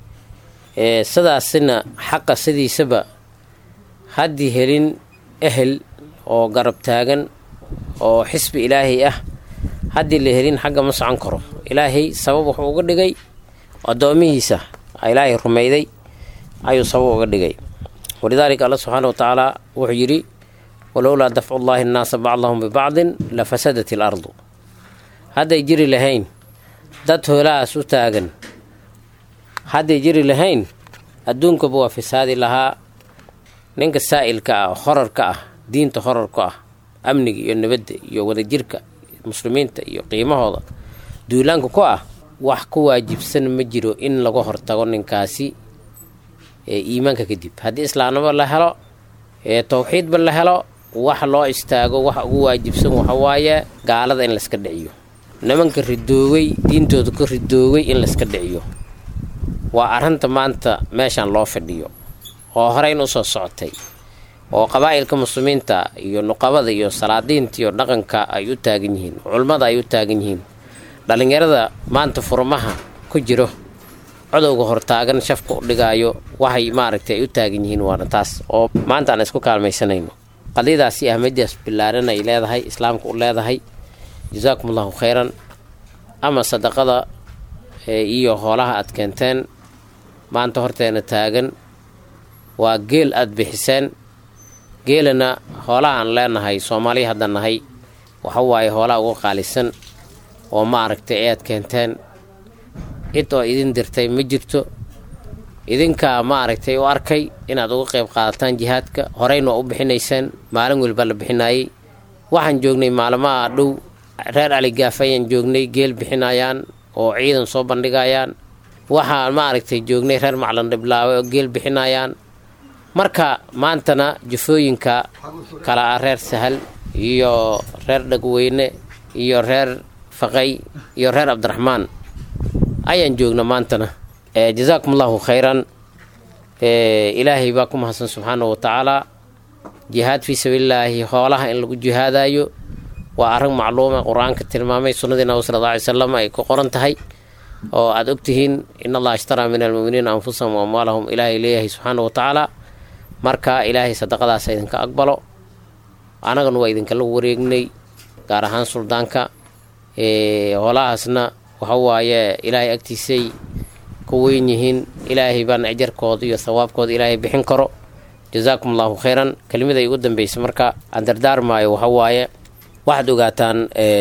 sidaasina xaqa sidiisaba haddii helin ehel oo garab taagan oo xisbi ilaahay ah haddii la helin xagga ma socon karo ilaahay sabab wuxuu uga dhigay addoomihiisa ilaahay rumayday ayuu sabab uga dhigay walidaalika alla subxaana wa tacaala wuxuu yidhi walowlaa dafcu llaahi annaasa bacdahum bibacdin la fasadat il ardu hadday jiri lahayn dad hoolahaas u taagan hadday jiri lahayn adduunkaba waa fasaadi lahaa ninka saa'ilka ah horarka ah diinta horarka ah amniga iyo nabadda iyo wadajirka muslimiinta iyo qiimahooda duulaanka ku ah wax ku waajibsan ma jiro in laga hortago ninkaasi ee iimaanka kadib haddii islaamnimo la helo ee towxiidba la helo wax loo istaago waxa ugu waajibsan waxawaaye gaalada in layska dhiciyo nimanka ridoogay diintooda ka ridoogay in layska dhiciyo waa arrinta maanta meeshan loo fadhiyo oo horeyn usoo socotay oo qabaa'ilka muslimiinta iyo nuqabada iyo salaadiinta iyo dhaqanka ay u taagan yihiin culummada ay u taagan yihiin dhallinyarada maanta furmaha ku jiro codowga hortaagan shafka u dhigaayo waxay maaragtay ay u taagan yihiin waana taas oo maanta aan isku kaalmaysanayno qadiyadaasi ahmadidaas billaaran ay leedahay islaamka u leedahay jasaakum allahu khayran ama sadaqada iyo hoolaha aad keenteen maanta horteena taagan waa geel aada bixiseen geelana hoolaha aan leenahay soomaaliya hadda nahay waxa waaye hoolaha uga qaalisan oo ma aragtay ayaad keenteen cid oo idin dirtay ma jirto idinka maaragtay u arkay inaad uga qayb qaadataan jihaadka horeyna waa u bixinayseen maalin weliba la bixinayay waxaan joognay maalmaha dhow reer aligaaf ayaan joognay geel bixinayaan oo ciidan soo bandhigayaan waxaan maaragtay joognay reer maclan dhiblaawe oo geel bixinayaan marka maantana jufooyinka kala ah reer sahal iyo reer dhagweyne iyo reer faqay iyo reer cabdiraxmaan ayaan joogna maantana jazaakum allahu khayran ilaahay baa ku mahadsan subxaanahu wa tacaala jihaad fii sabiilillaahi hoolaha in lagu jihaadayo waa arrin macluuma qur-aanka tilmaamay sunnadii nabi sala alla alay salam ay ku qoran tahay oo aada ogtihiin in allaha ishtaraa min almu'miniina anfusahum wa amwaalahum ilaahay leeyahay subxaana wa tacaala marka ilaahay sadaqadaas idinka aqbalo annagana waa idinkala wareegnay gaar ahaan suldaanka hoolahaasna waxa waaye ilaahay agtiisay ku weyn yihiin ilaahay baana ajarkooda iyo thawaabkooda ilaahay bixin karo jazaakum allahu khayran kelimada ugu dambeysa marka aan dardaarmaayo waxa waaye waxaad ogaataan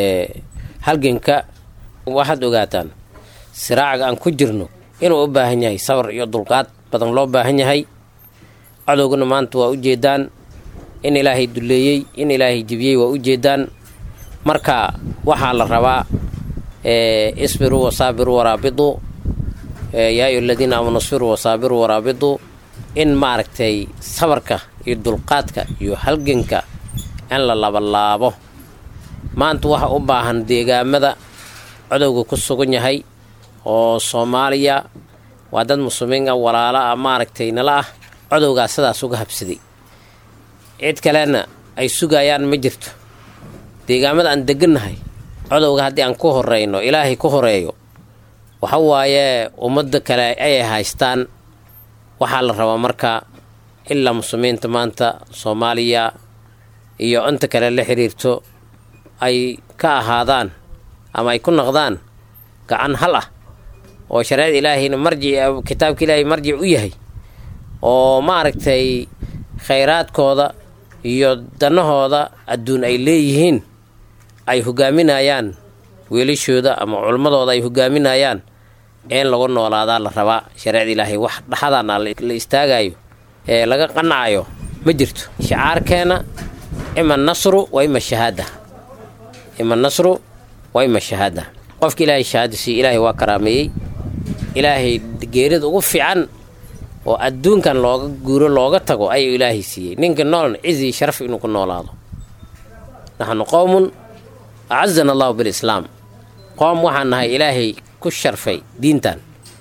halganka waxaad ogaataan siraacaga aan ku jirno inuu u baahan yahay sabar iyo dulqaad badan loo baahan yahay cadowgana maanta waa ujeedaan in ilaahay duleeyey in ilaahay jibiyey waa ujeedaan marka waxaa la rabaa isbiruu wasaabiruu waraabidu yaa ayu aladiina aamanu isbiruu wasaabiruu waraabidu in maaragtay sabarka iyo dulqaadka iyo halganka in la labalaabo maanta waxa u baahan deegaamada codowga ku sugan yahay oo soomaaliya waa dad muslimiin ah walaalo ah maaragtay nala ah codowgaa sidaas uga habsaday cid kalena ay sugayaan ma jirto deegaamada aan degannahay codowga haddii aan ku horeyno ilaahay ku horeeyo waxa waaye ummadda kale ay haystaan waxaa la rabaa marka ilaa muslimiinta maanta soomaaliya iyo inta kale la xiriirto ay ka ahaadaan ama ay ku noqdaan gacan hal ah oo shareecada ilaahayna marjic kitaabka ilaahay marjic u yahay oo maaragtay khayraadkooda iyo danahooda adduun ay leeyihiin ay hogaaminayaan weelashooda ama culmadooda ay hogaaminayaan in lagu noolaadaa la rabaa shareecada ilaahay wax dhaxadaana la istaagayo ee laga qanacayo ma jirto shicaarkeena ima nasru wa ima shahaada ima nasru wa ima shahaada qofka ilaahay shahaada siiye ilaahay waa karaameeyey ilaahay geerida ugu fiican oo adduunkan looga guuro looga tago ayuu ilaahay siiyey ninka noolna cizii sharaf inuu ku noolaado naxnu qowmun acazana allahu bilislaam qoom waxaan nahay ilaahay ku sharfay diintan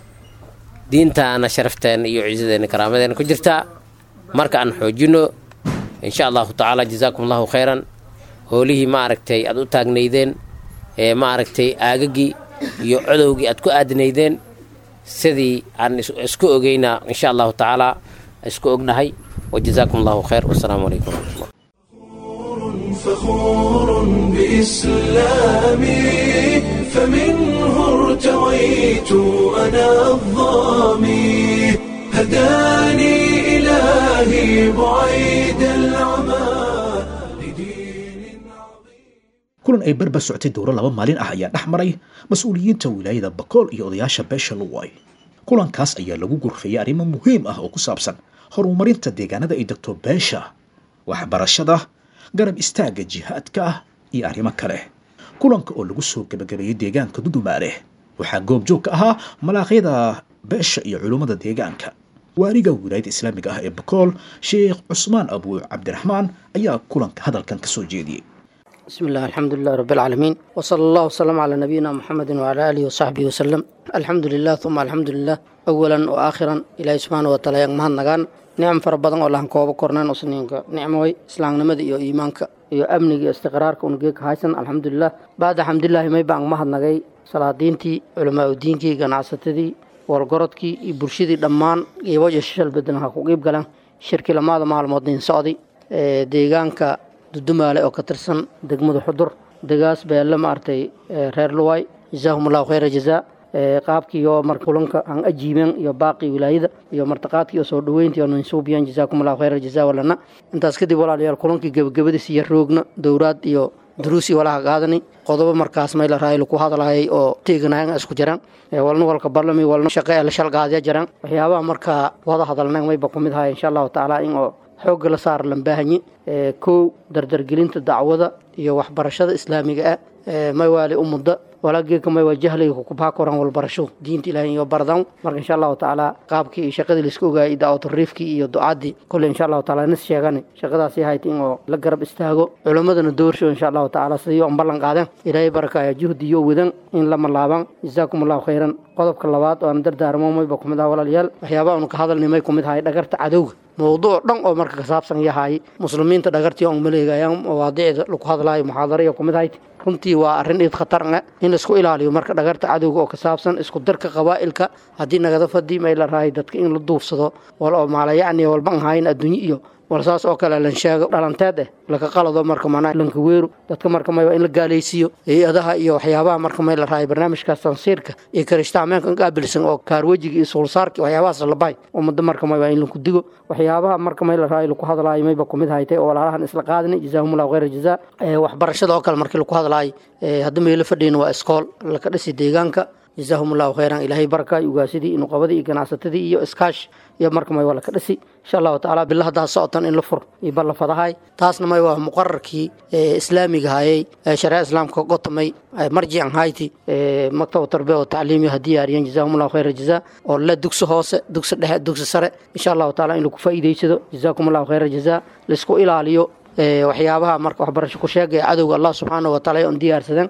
diintaana sharafteena iyo ciisadeena karaamadeena ku jirtaa marka aan xoojino insha allahu tacaala jazaakum allahu khayran hoolihii maaragtay aad u taagnaydeen ee maaragtay aagagii iyo codowgii aad ku aadinaydeen sidii aan isku ogeynaa insha allahu tacaala isku ognahay wajazaakum allahu khayr wasalaamu calaykum waraxmatullah فخور بإسلامي فمنه ارتويت أنا الظامي هداني إلهي بعيد العمى kulan ay barbar soctay dowro laba maalin ah ayaa dhex maray mas-uuliyiinta wilaayada bakool iyo odayaasha beesha luway kulankaas ayaa lagu gurfayay arrimo muhiim ah oo ku saabsan horumarinta deegaanada ay degto beesha waxbarashada garab istaagga jihaadka ah iyo arrimo kale kulanka oo lagu soo gebagabeeyey deegaanka dudumaale waxaa goobjoog ka ahaa malaaqyada beesha iyo culummada deegaanka waaliga wilaayada islaamiga ah ee bakool sheekh cusmaan abu cabdiraxmaan ayaa kulanka hadalkan ka soo jeediyey بسم الله الحمد لله رب العالمين وصلى الله وسلم على نبينا محمد وعلى آله وصحبه وسلم الحمد لله ثم الحمد لله أولا وآخرا إلهي سبحانه وتعالى يغمهن نغان نعم فربضان والله كوبا كورنان وسنينك نعموي إسلام نمد إيو إيمانك إيو أمنك إيو استقرارك ونقيك هايسن الحمد لله بعد الحمد لله ما يبان مهد نغاي صلاة دينتي علماء دينكي قناعستدي wargorodkii iyo bulshadii dhammaan iyo waja shishal bedanaha ku qiib galaan shirki lamaada maalmoodin socday ee deegaanka dudumaale oo ka tirsan degmada xudur degaas beelle maaragtay reer luway jazaahum allahu khayra jazaa qaabkii iyo mar kulanka aan ajiibeen iyo baaqii wilaayada iyo martaqaadkii iyo soo dhoweyntii oo ninsuubiyan jazaakum allahu khayra jazaa walana intaas kadib walaalayaal kulankii gebagabadiis iyo roogna dowraad iyo duruusi walaha qaadani qodobo markaas may la rahay laku hadlayay oo teeganayan isku jiraan walna walka barlami walna shaqe la shalgaadya jiraan waxyaabaha markaa wada hadalnayn mayba ku mid ahay insha allahu tacaala in oo xoogga la saar lambaahanyi kow dardargelinta dacwada iyo waxbarashada islaamiga ah may waali umudda walaageeka may waa jahliga kukubhaa koran walbarasho diinta ilahay iyo bardan marka insha allahu tacaala qaabkii iyo shaqadii laiska ogaayay daawatariifkii iyo ducaadii kolley insha allahu taala nis sheegani shaqadaasi ahayd in oo la garab istaago culimmadana doorsho insha allahu tacaala sidii on ballan qaadeen ilaahay barakaya juhdiyo wadan in lama laaban jazaakum allahu khayran qodobka labaad oo aan dardaarmo mayba kumid aha walaalayaal waxyaabaha unu ka hadalnay may kumid ahay dhagarta cadowga mowduuc dhan oo marka ka saabsan yahay muslimiinta dhagartii on maleegayaan mawaadiicda lagu hadlaayo muxaadariya kumid ahayd runtii waa arrin iid khatar ah in laisku ilaaliyo marka dhagarta cadowga oo ka saabsan isku darka qabaa'ilka haddii nagada fadii may la rahay dadka in la duufsado wal oo maalayacni walban ahayn adduunye iyo wal saas oo kale lan sheego dhalanteed eh laka qalado marka manaa lanka weeru dadka marka may in la gaalaysiiyo hay-adaha iyo waxyaabaha marka may la rahay barnaamijkaas tansiirka iyo karishtaameenka qaabilsan oo kaarwejiga iyo suulsaarki waxyaabahaas la bahay ummadda marka may in laku digo waxyaabaha marka may la rahay laku hadlaayo mayba kumid haytay oo walaalahan isla qaadani jazaahumullahu khayra jazaa waxbarashada oo kale markii laku hadlaayo hadda meelo fadhiyin waa iskool laka dhisi deegaanka jazaahum allahu khayran ilaahay baraka ugaasidii nuqabadii iyo ganacsatadii iyo iskaash iyo marka may waa laka dhisi insha allahu tacaala bila haddaa socotan in la fur iyo balla fadahay taasna may waa muqararkii islaamiga hayay shareeca islaamka gotamay marjican hayti maktab tarbiya oo tacliimiya ha diyaariyeen jazaahum allahu khayra jazaa oo le dugsi hoose dugsi dhexe dugsi sare insha allahu taala in lagu faa'iidaysado jazaakum allahu khayra jazaa laisku ilaaliyo waxyaabaha marka waxbarasho ku sheegaya cadowga allah subxaanahu wataala on diyaarsadeen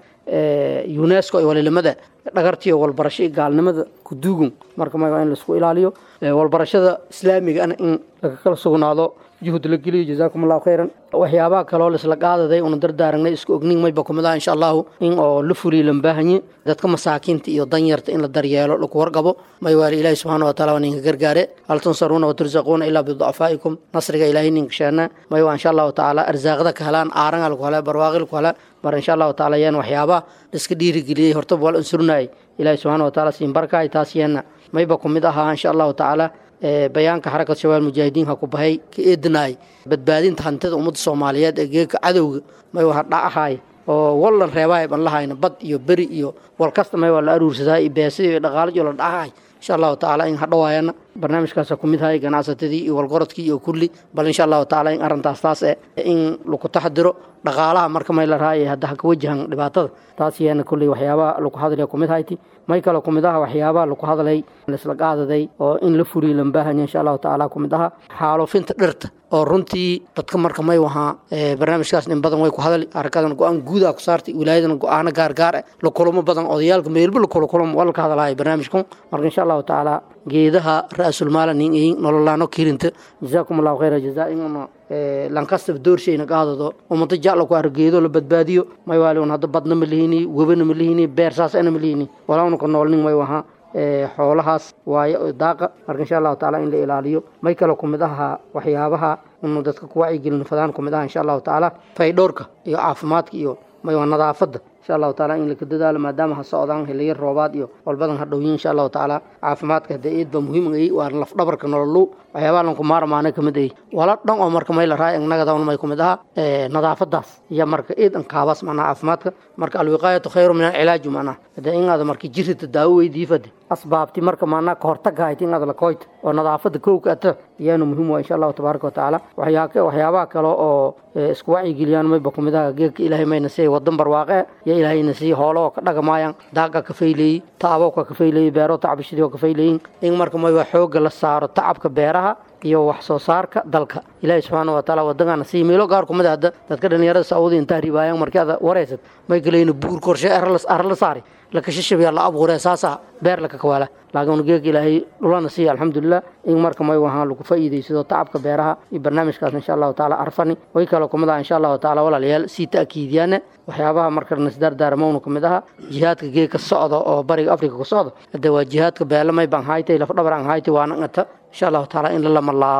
unesco iyo walilimada dhagartiyo walbarasho iyo gaalnimada kuduugun marka ma in laisku ilaaliyo walbarashada islaamigana in laga kala sugnaado juhud la geliyo jazaakum allahu khayran waxyaabaha kaloo laisla qaadaday una dardaaragnay isku ognin mayba kumid ah insha allahu in oo la fuliyo lambaahanye dadka masaakiinta iyo danyarta in la daryeelo laku warqabo may waali ilaahi subxaana wataala waa ninka gargaare hal tunsaruuna watursaquuna ilaa biducafaa'ikum nasriga ilaahay ninka sheena may waa insha allahu tacaala arsaaqda ka helaan aaranga laku helaa barwaaqi laku helaa mar insha allahu tacaala yaan waxyaabaha laiska dhiirigeliyey hortaba waa la unsurnaayay ilaahi subxaana wataala siin barkaay taas yeena mayba kumid ahaa insha allahu tacaala bayaanka xarakat shabaab mujaahidiin ha ku bahay ka eedinaay badbaadinta hantida ummadda soomaaliyeed ee geeka cadowga may waa dhacahay oo wallan reebahay ban lahayna bad iyo beri iyo wal kasta may waa la aruursadaa iyo beesida iyo dhaqaalajo la dhacahay insha allahu tacaala in hadhawaayana barnaamijkaasa ku mid hay ganacsatadii iyo walgorodkii iyo kulli bal insha allahu tacaala in arrintaas taas eh in laku taxdiro dhaqaalaha marka may la raayay hadda ha ka wajahan dhibaatada taas yeena kulley waxyaabaha laku hadlaya kumid hayti may kale kumid aha waxyaabaha laku hadlay laisla qaadaday oo in la furiyo lambaahanya insha allahu tacaala kumid aha xaalufinta dhirta oo runtii dadka marka may wahaa barnaamijkaas in badan way ku hadli arakadan go-aan guudaa ku saartay wilaayadana go-aano gaargaar eh la kulamo badan odayaalka meelba la kula kulamo waa laka hadlahay barnaamijkan marka insha allahu tacaala geedaha ra-sulmaala nin ihin nololaano kirinta jazaakum allahu khayra jazaa inuna lankastaba doorshayna qaadado ummado jacla ku argeedo la badbaadiyo may waali un hadda badna ma lihini webana ma lihini beer saas ana ma lihini walauna ka noolnin may wahaa xoolahaas waayo daaqa marka insha allahu tacaala in la ilaaliyo may kale kumid ahaa waxyaabaha inu dadka ku wacyigelin fadaan kumid aha insha allahu tacaala faydhowrka iyo caafimaadka iyo may waa nadaafadda insha allahu taala in laka dadaalo maadaama ha socdaan hiliyo roobaad iyo walbadan ha dhowyin insha allahu tacaala caafimaadka hadee eed ba muhiim ay waa lafdhabarka nololu waxyaabaha lanku maarmaana kamid ay wala dhan oo marka may la raay nagadawn may kumid aha nadaafadaas iyo marka eed an kaabas macnaha caafimaadka marka alwiqaayatu khayru min alcilaaju macnaha hadee inaada marka jirita daawo weydiifade asbaabti marka maanaa ka hortaga hayti inaada lakoyta oo nadaafada kowka ata iyaana muhiim waa insha allahu tabaaraka watacaala waxyaabaha kale oo isku wacyigeliyaan mayba kumid aha geedka ilaahay mayna siiyay wadan barwaaqe iyo ilaahayna siiyey hoolo oo ka dhagamaayaan daaqa ka fayleeyey taabowka ka fayleeyey beero tacbishadii oo ka fayleeyin in marka mayba xooga la saaro tacabka beeraha iyo wax soo saarka dalka ilaahay subxaana wataala wadangana sii meelo gaar kumid hadda dadka dhalinyarada sacuudi intaa ribaayaan markii aad wareysad may galayna buur korshe arla saari lakashashabiya la abuuree saasa beer laka kawaala laakiin geeg ilaahay dhulana siiya alxamdulilah in marka may wahaan lagu faa'iidaysado tacabka beeraha iyo barnaamijkaas insha allahu tacaala arfani way kaloo kumid aha insha allahu tacaala walaalayaal sii ta'kiidiyaane waxyaabaha marka nasdaardaarmowna kumid aha jihaadka geeg ka socda oo bariga afrika ka socda hadde waa jihaadka beelamay baan haytay lafdhabar aan haytay waana ngata insha allahu tacaala in la lama laabo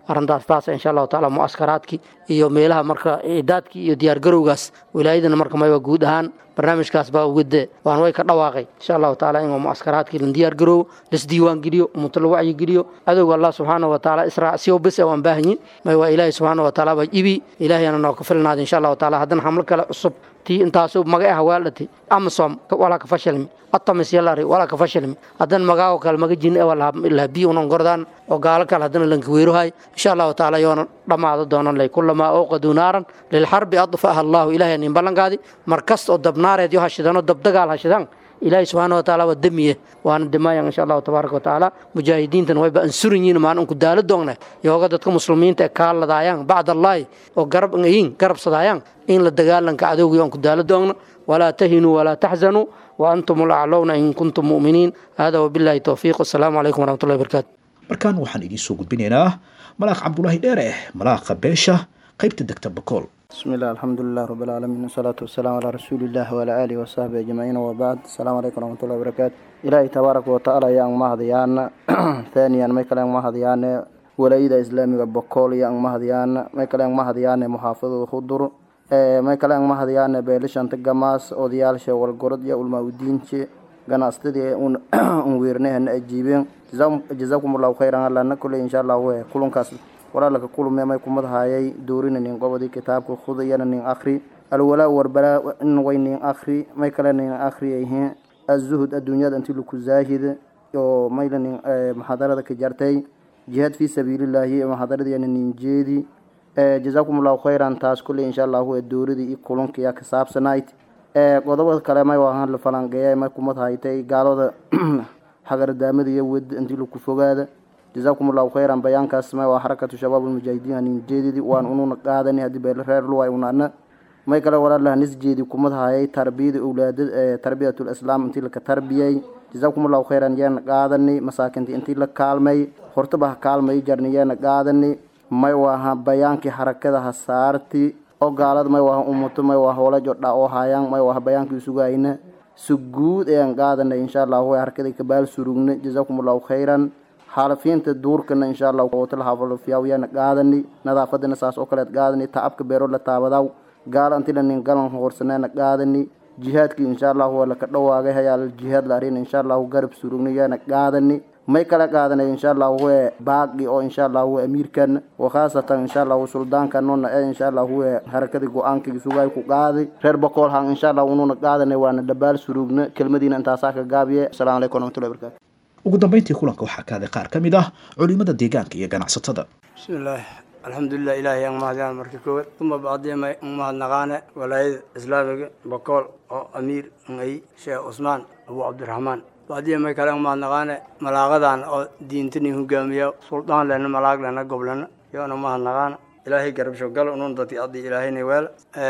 arrintaas taas insha allahu tacaala mu'askaraadkii iyo meelaha marka idaadkii iyo diyaargarowgaas wilaayadana marka mayba guud ahaan barnaamijkaas baa ugade waan way ka dhawaaqay insha allahu tacaala in mu'askaraadkii la diyaargaroowo lasdiiwaan geliyo ummato la wacyi geliyo adowga allah subxaana wa tacaala israacsiyo bis waan baahanyin may waa ilaahay subxaana wa tacaala baa ibi ilaahayana noo ka filnaada insha allahu tacaala haddana xamlo kale cusub tii intaasu maga ah waaldhati amasom walaa ka fashilmi atamis yalari walaa ka fashilmi haddana magaago kale maga jin lahabi unan gordaan oo gaalo kale haddana lankaweeruhay insha allahu tacaala yoona dhammaado doonan lay kulamaa awqaduu naaran lilxarbi adfa'aha allahu ilahay nin ballankaadi mar kasta oo dabnaareed yo hashidano dabdagaal hashidaan ilaahay subxaana wa tacaala waa demiye waana dimayan insha allahu tabaaraka wa tacaala mujaahidiintan wayba ansuran yihiin maan unku daalo doogna yooga dadka muslimiinta ee kaaladaayaan bacd allaahi oo garab yihiin garabsadaayaan in la dagaalanka cadowgii onku daalo doogna walaa tahinuu walaa taxzanuu wa antum ulaclowna in kuntum mu'miniin hada wabillahi towfiiq wasalaamu calaykum waraxmatullahi barakaatu markaan waxaan idiin soo gudbinaynaa malaaq cabdulaahi dheere malaaqa beesha qaybta degta bakool بسم الله الحمد لله رب العالمين والصلاة والسلام على رسول الله وعلى آله وصحبه أجمعين وبعد السلام عليكم ورحمة الله وبركاته إلهي تبارك وتعالى يا مهديان ثانيا ما كلام مهديان ولايدا إسلامي بقول يا مهديان ما كلام مهديان محافظ الخضر ما كلام مهديان بيلشان تجماس أوديال شوال قرد يا علماء الدين ganacsadii un weernahana ajiibeen jazaakum allahu khayran allana kule insha allah kulankaas walaalaka kulme may kumadahayay doorina nin qobodi kitaabka khudayana nin akhri alwalaa warbalaa in way nin akhri may kale nin akhri yihiin azuhud adduunyada intii laku zaahid oo mayla nin muxaadarada ka jartay jihaad fi sabiilillaahi muxaadaradiyana nin jeedi jazaakum allahu khayran taas kule insha allahu dooradii iyo kulankiya ka saabsanayd qodobada kale may wahan la falanqeeya may kumad haytay gaalada hagardaamada iyo wed intii laku fogaada jazaakum allahu khayran bayaankaas may waa xarakatu shabaab ulmujaahidiin nin jeedidi waan ununa qaadani haddii beel reer luway unana may kale walaalaha nis jeedi kumad hayay tarbiyada owlaada tarbiyatul islaam intii laka tarbiyay jazaakum allahu khayran yeena qaadani masaakinta intii la kaalmay hortaba ha kaalmay jarni yeena qaadani may waaha bayaankii xarakada ha saarti oo gaalada may waha umuto may waa hoola jodha oo hayaan may waha bayaankii sugayna si guud ayaan qaadanay insha allahu way harkada kabaal surugna jazaakum allahu khayran xaalafiinta duurkana insha allah wotala hafalofiyaawyana qaadani nadaafadana saas oo kaleed qaadani tacabka beero la taabadaw gaala antila nin galan hoorsaneena qaadani jihaadkii insha allahu waa laka dhawaagay hayaal jihaad la arina insha allahu garab surugna yaana qaadani may kala qaadanay insha allahu we baaqi oo insha allahu we amiirkan wa khaasatan insha allahu suldaanka nona ee insha allahu we harakadii go-aankii sugay ku qaaday reer boqol han insha allahu ununa qaadanay waana dhabaal surugna kelmadiina intaasaa ka gaabiye asalaamu calaykum waraxmatullahi barakatu ugu dambayntii kulanka waxaa kaaday qaar ka mid ah culimada deegaanka iyo ganacsatada bismillaah alxamdulilah ilaahay aan mahadiyaan marka koowaad uma bacdima an mahadnaqaane walaayada islaamiga bokool oo amiir ay sheekh cusmaan abu cabdiraxmaan bacdiya may kale an mahadnaqaane malaaqadan oo diintani hogaamiya suldaan lena malaag lena goblena yoona mahadnaqaana ilaahay garabsho gal unun dadki addi ilaahayna weel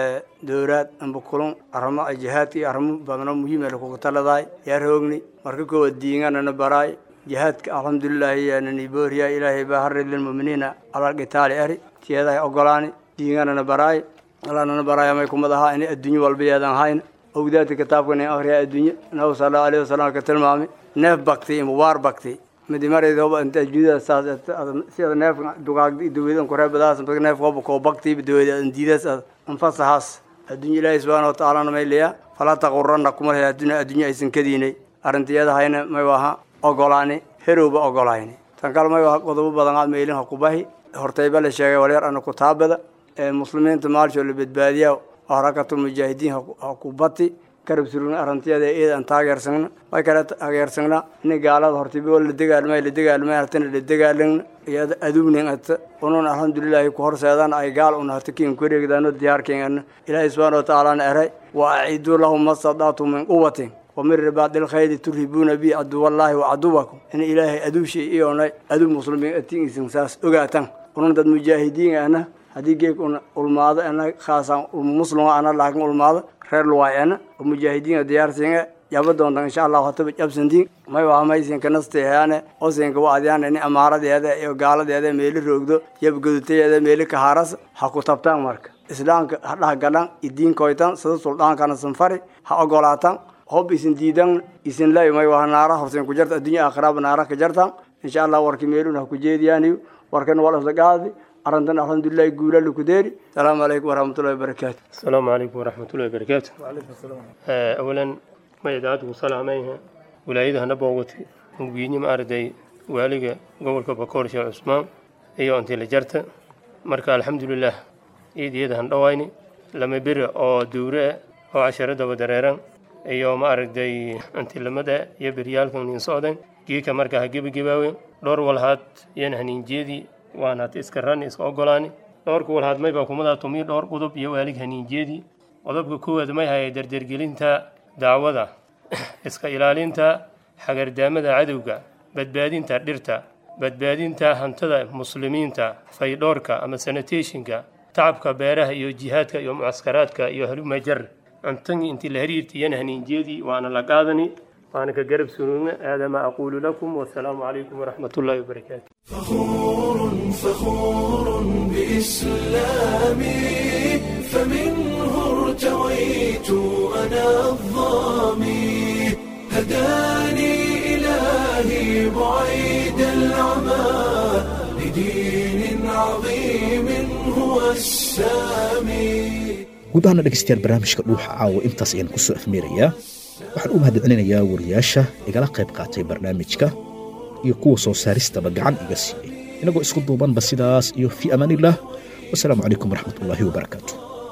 dowraad amba kulun arrimo ay jihaadka iyo arrimo badano muhiim ee lakugu taladaay yaa roogni marka koowaad diinganana baraay jihaadka alxamdulilaahi yaanani booriya ilaahay baa harid lilmuminiina alal qitaali eri tiyaday ogolaani diinganana baraay alaanana baraaya may kumad ahaa inay adduunyo walba yeedan hayna ogdaadka kitaabka nin akhriya adduunyo nabi sala allahu alayhi wasalam ka tilmaamay neef bakti iyo mubaar bakti midi mareyd hoba inta adduunyada saas sida neefka dugaagda iyo daweedan kureebadaas neef hoba koo bakti daweeda diidaas anfasahaas adduunyo ilaahay subxaana watacaalana may leeya falaa taqurana kuma lehe adduunya adduunyo aysan kadiinay arrintiyada hayna may waha ogolaani herowba ogolaayni tan kale may waha qodobo badan aad meelin ha kubahi hortayba la sheegay walyar ana kutaabada ee muslimiinta maalshoo la badbaadiya harakatulmujaahidiin ha ku bati garab surugna arantiyada eed aan taageersagna way kale taageersagna in gaalada hortiba la dagaalmay la dagaalmay hartana la dagaalagna iyada adugnin ata unun alxamdulilaahi ku horseedaan ay gaal un hata kiin kureegdaano diyaarkeena ilaahay subxaana watacaalana eray wa aciduu lahum mastadaatu min quwatin ومن رباط الخيل ترهبون به عدو الله وعدوكم إن إلهي أدوشي إيونا أدو مسلمين أتين سنساس أغاتان ونن داد مجاهدين أنا haddii geeg una ulmaado ana khaasan muslima ana laakin ulmaado reer luwaay ana oo mujaahidiin diyaarsinga yaba doontan insha allahu hataba jabsantiin may waa maysinka nasteeyaane osinka waadiyaan ini amaaradeeda iyo gaaladeeda meeli roogdo yabgaduteeda meeli kahaaras ha ku tabtaan marka islaamka ha dhahgalan idiinkoytan sida suldaankana sanfari ha ogolaatan hob isin diidan isin lay may waa naara horsen ku jarta adduunya aakhiraaba naara ka jartan insha allah warki meeluna ha ku jeediyaaniyo warkan waa lasla qaadi arrintan alxamdulilahi guula lakudeeri asalaamu calaykum waraxmatullahi wabarakaatu السلام عليكم ورحمة الله وبركاته آه، أولا ما يدعاتكم سلاميها ولايدها نبوغتي مبيني ما أردي والغا قولك بكور شيخ عثمان أيو أنت لجرت مركا الحمد لله إيد يدها نويني لما بر أو دورة أو عشرة دو دريران أيو ما أردي أنت لما دا يبريال كم نصادن جيكا مركا هجيب جيباوي دور والهات ينهنين جيدي وانا تسكران إسك أقولاني dhowrka walhaadmay baa kumada tumiy dhowr qodob iyo waalig haniinjeedii qodobka koowaad may haya dardergelinta dacwada iska ilaalinta xagardaamada cadowga badbaadinta dhirta badbaadinta hantada muslimiinta faydhoorka ama sanitationka tacabka beeraha iyo jihaadka iyo mucaskaraadka iyo halumajar antagi intii la hariirta iyana haniinjeedii waana la qaadani waana ka garab sunugna aada ma aquulu lakum wasalaamu calaykum waraxmat ullaahi wabarakaatu فخور فخور بإسلامي فمنه ارتويت أنا الظامي هداني إلهي بعيد العمى لدين عظيم هو السامي guud ahaana dhegaystayaal barnaamijka dhuuxa caawa intaas ayaan ku soo afmeerayaa waxaan u mahadcelinayaa wariyaasha igala qayb qaatay barnaamijka iyo kuwa soo saaristaba gacan iga siiyey inagoo isku duubanba sidaas iyo fii amaaniillah wasalaamu calaykum waraxmat ullaahi wabarakaatu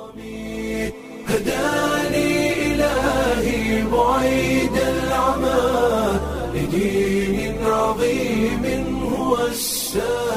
هداني إلهي بعيد العمى لدين عظيم هو السامي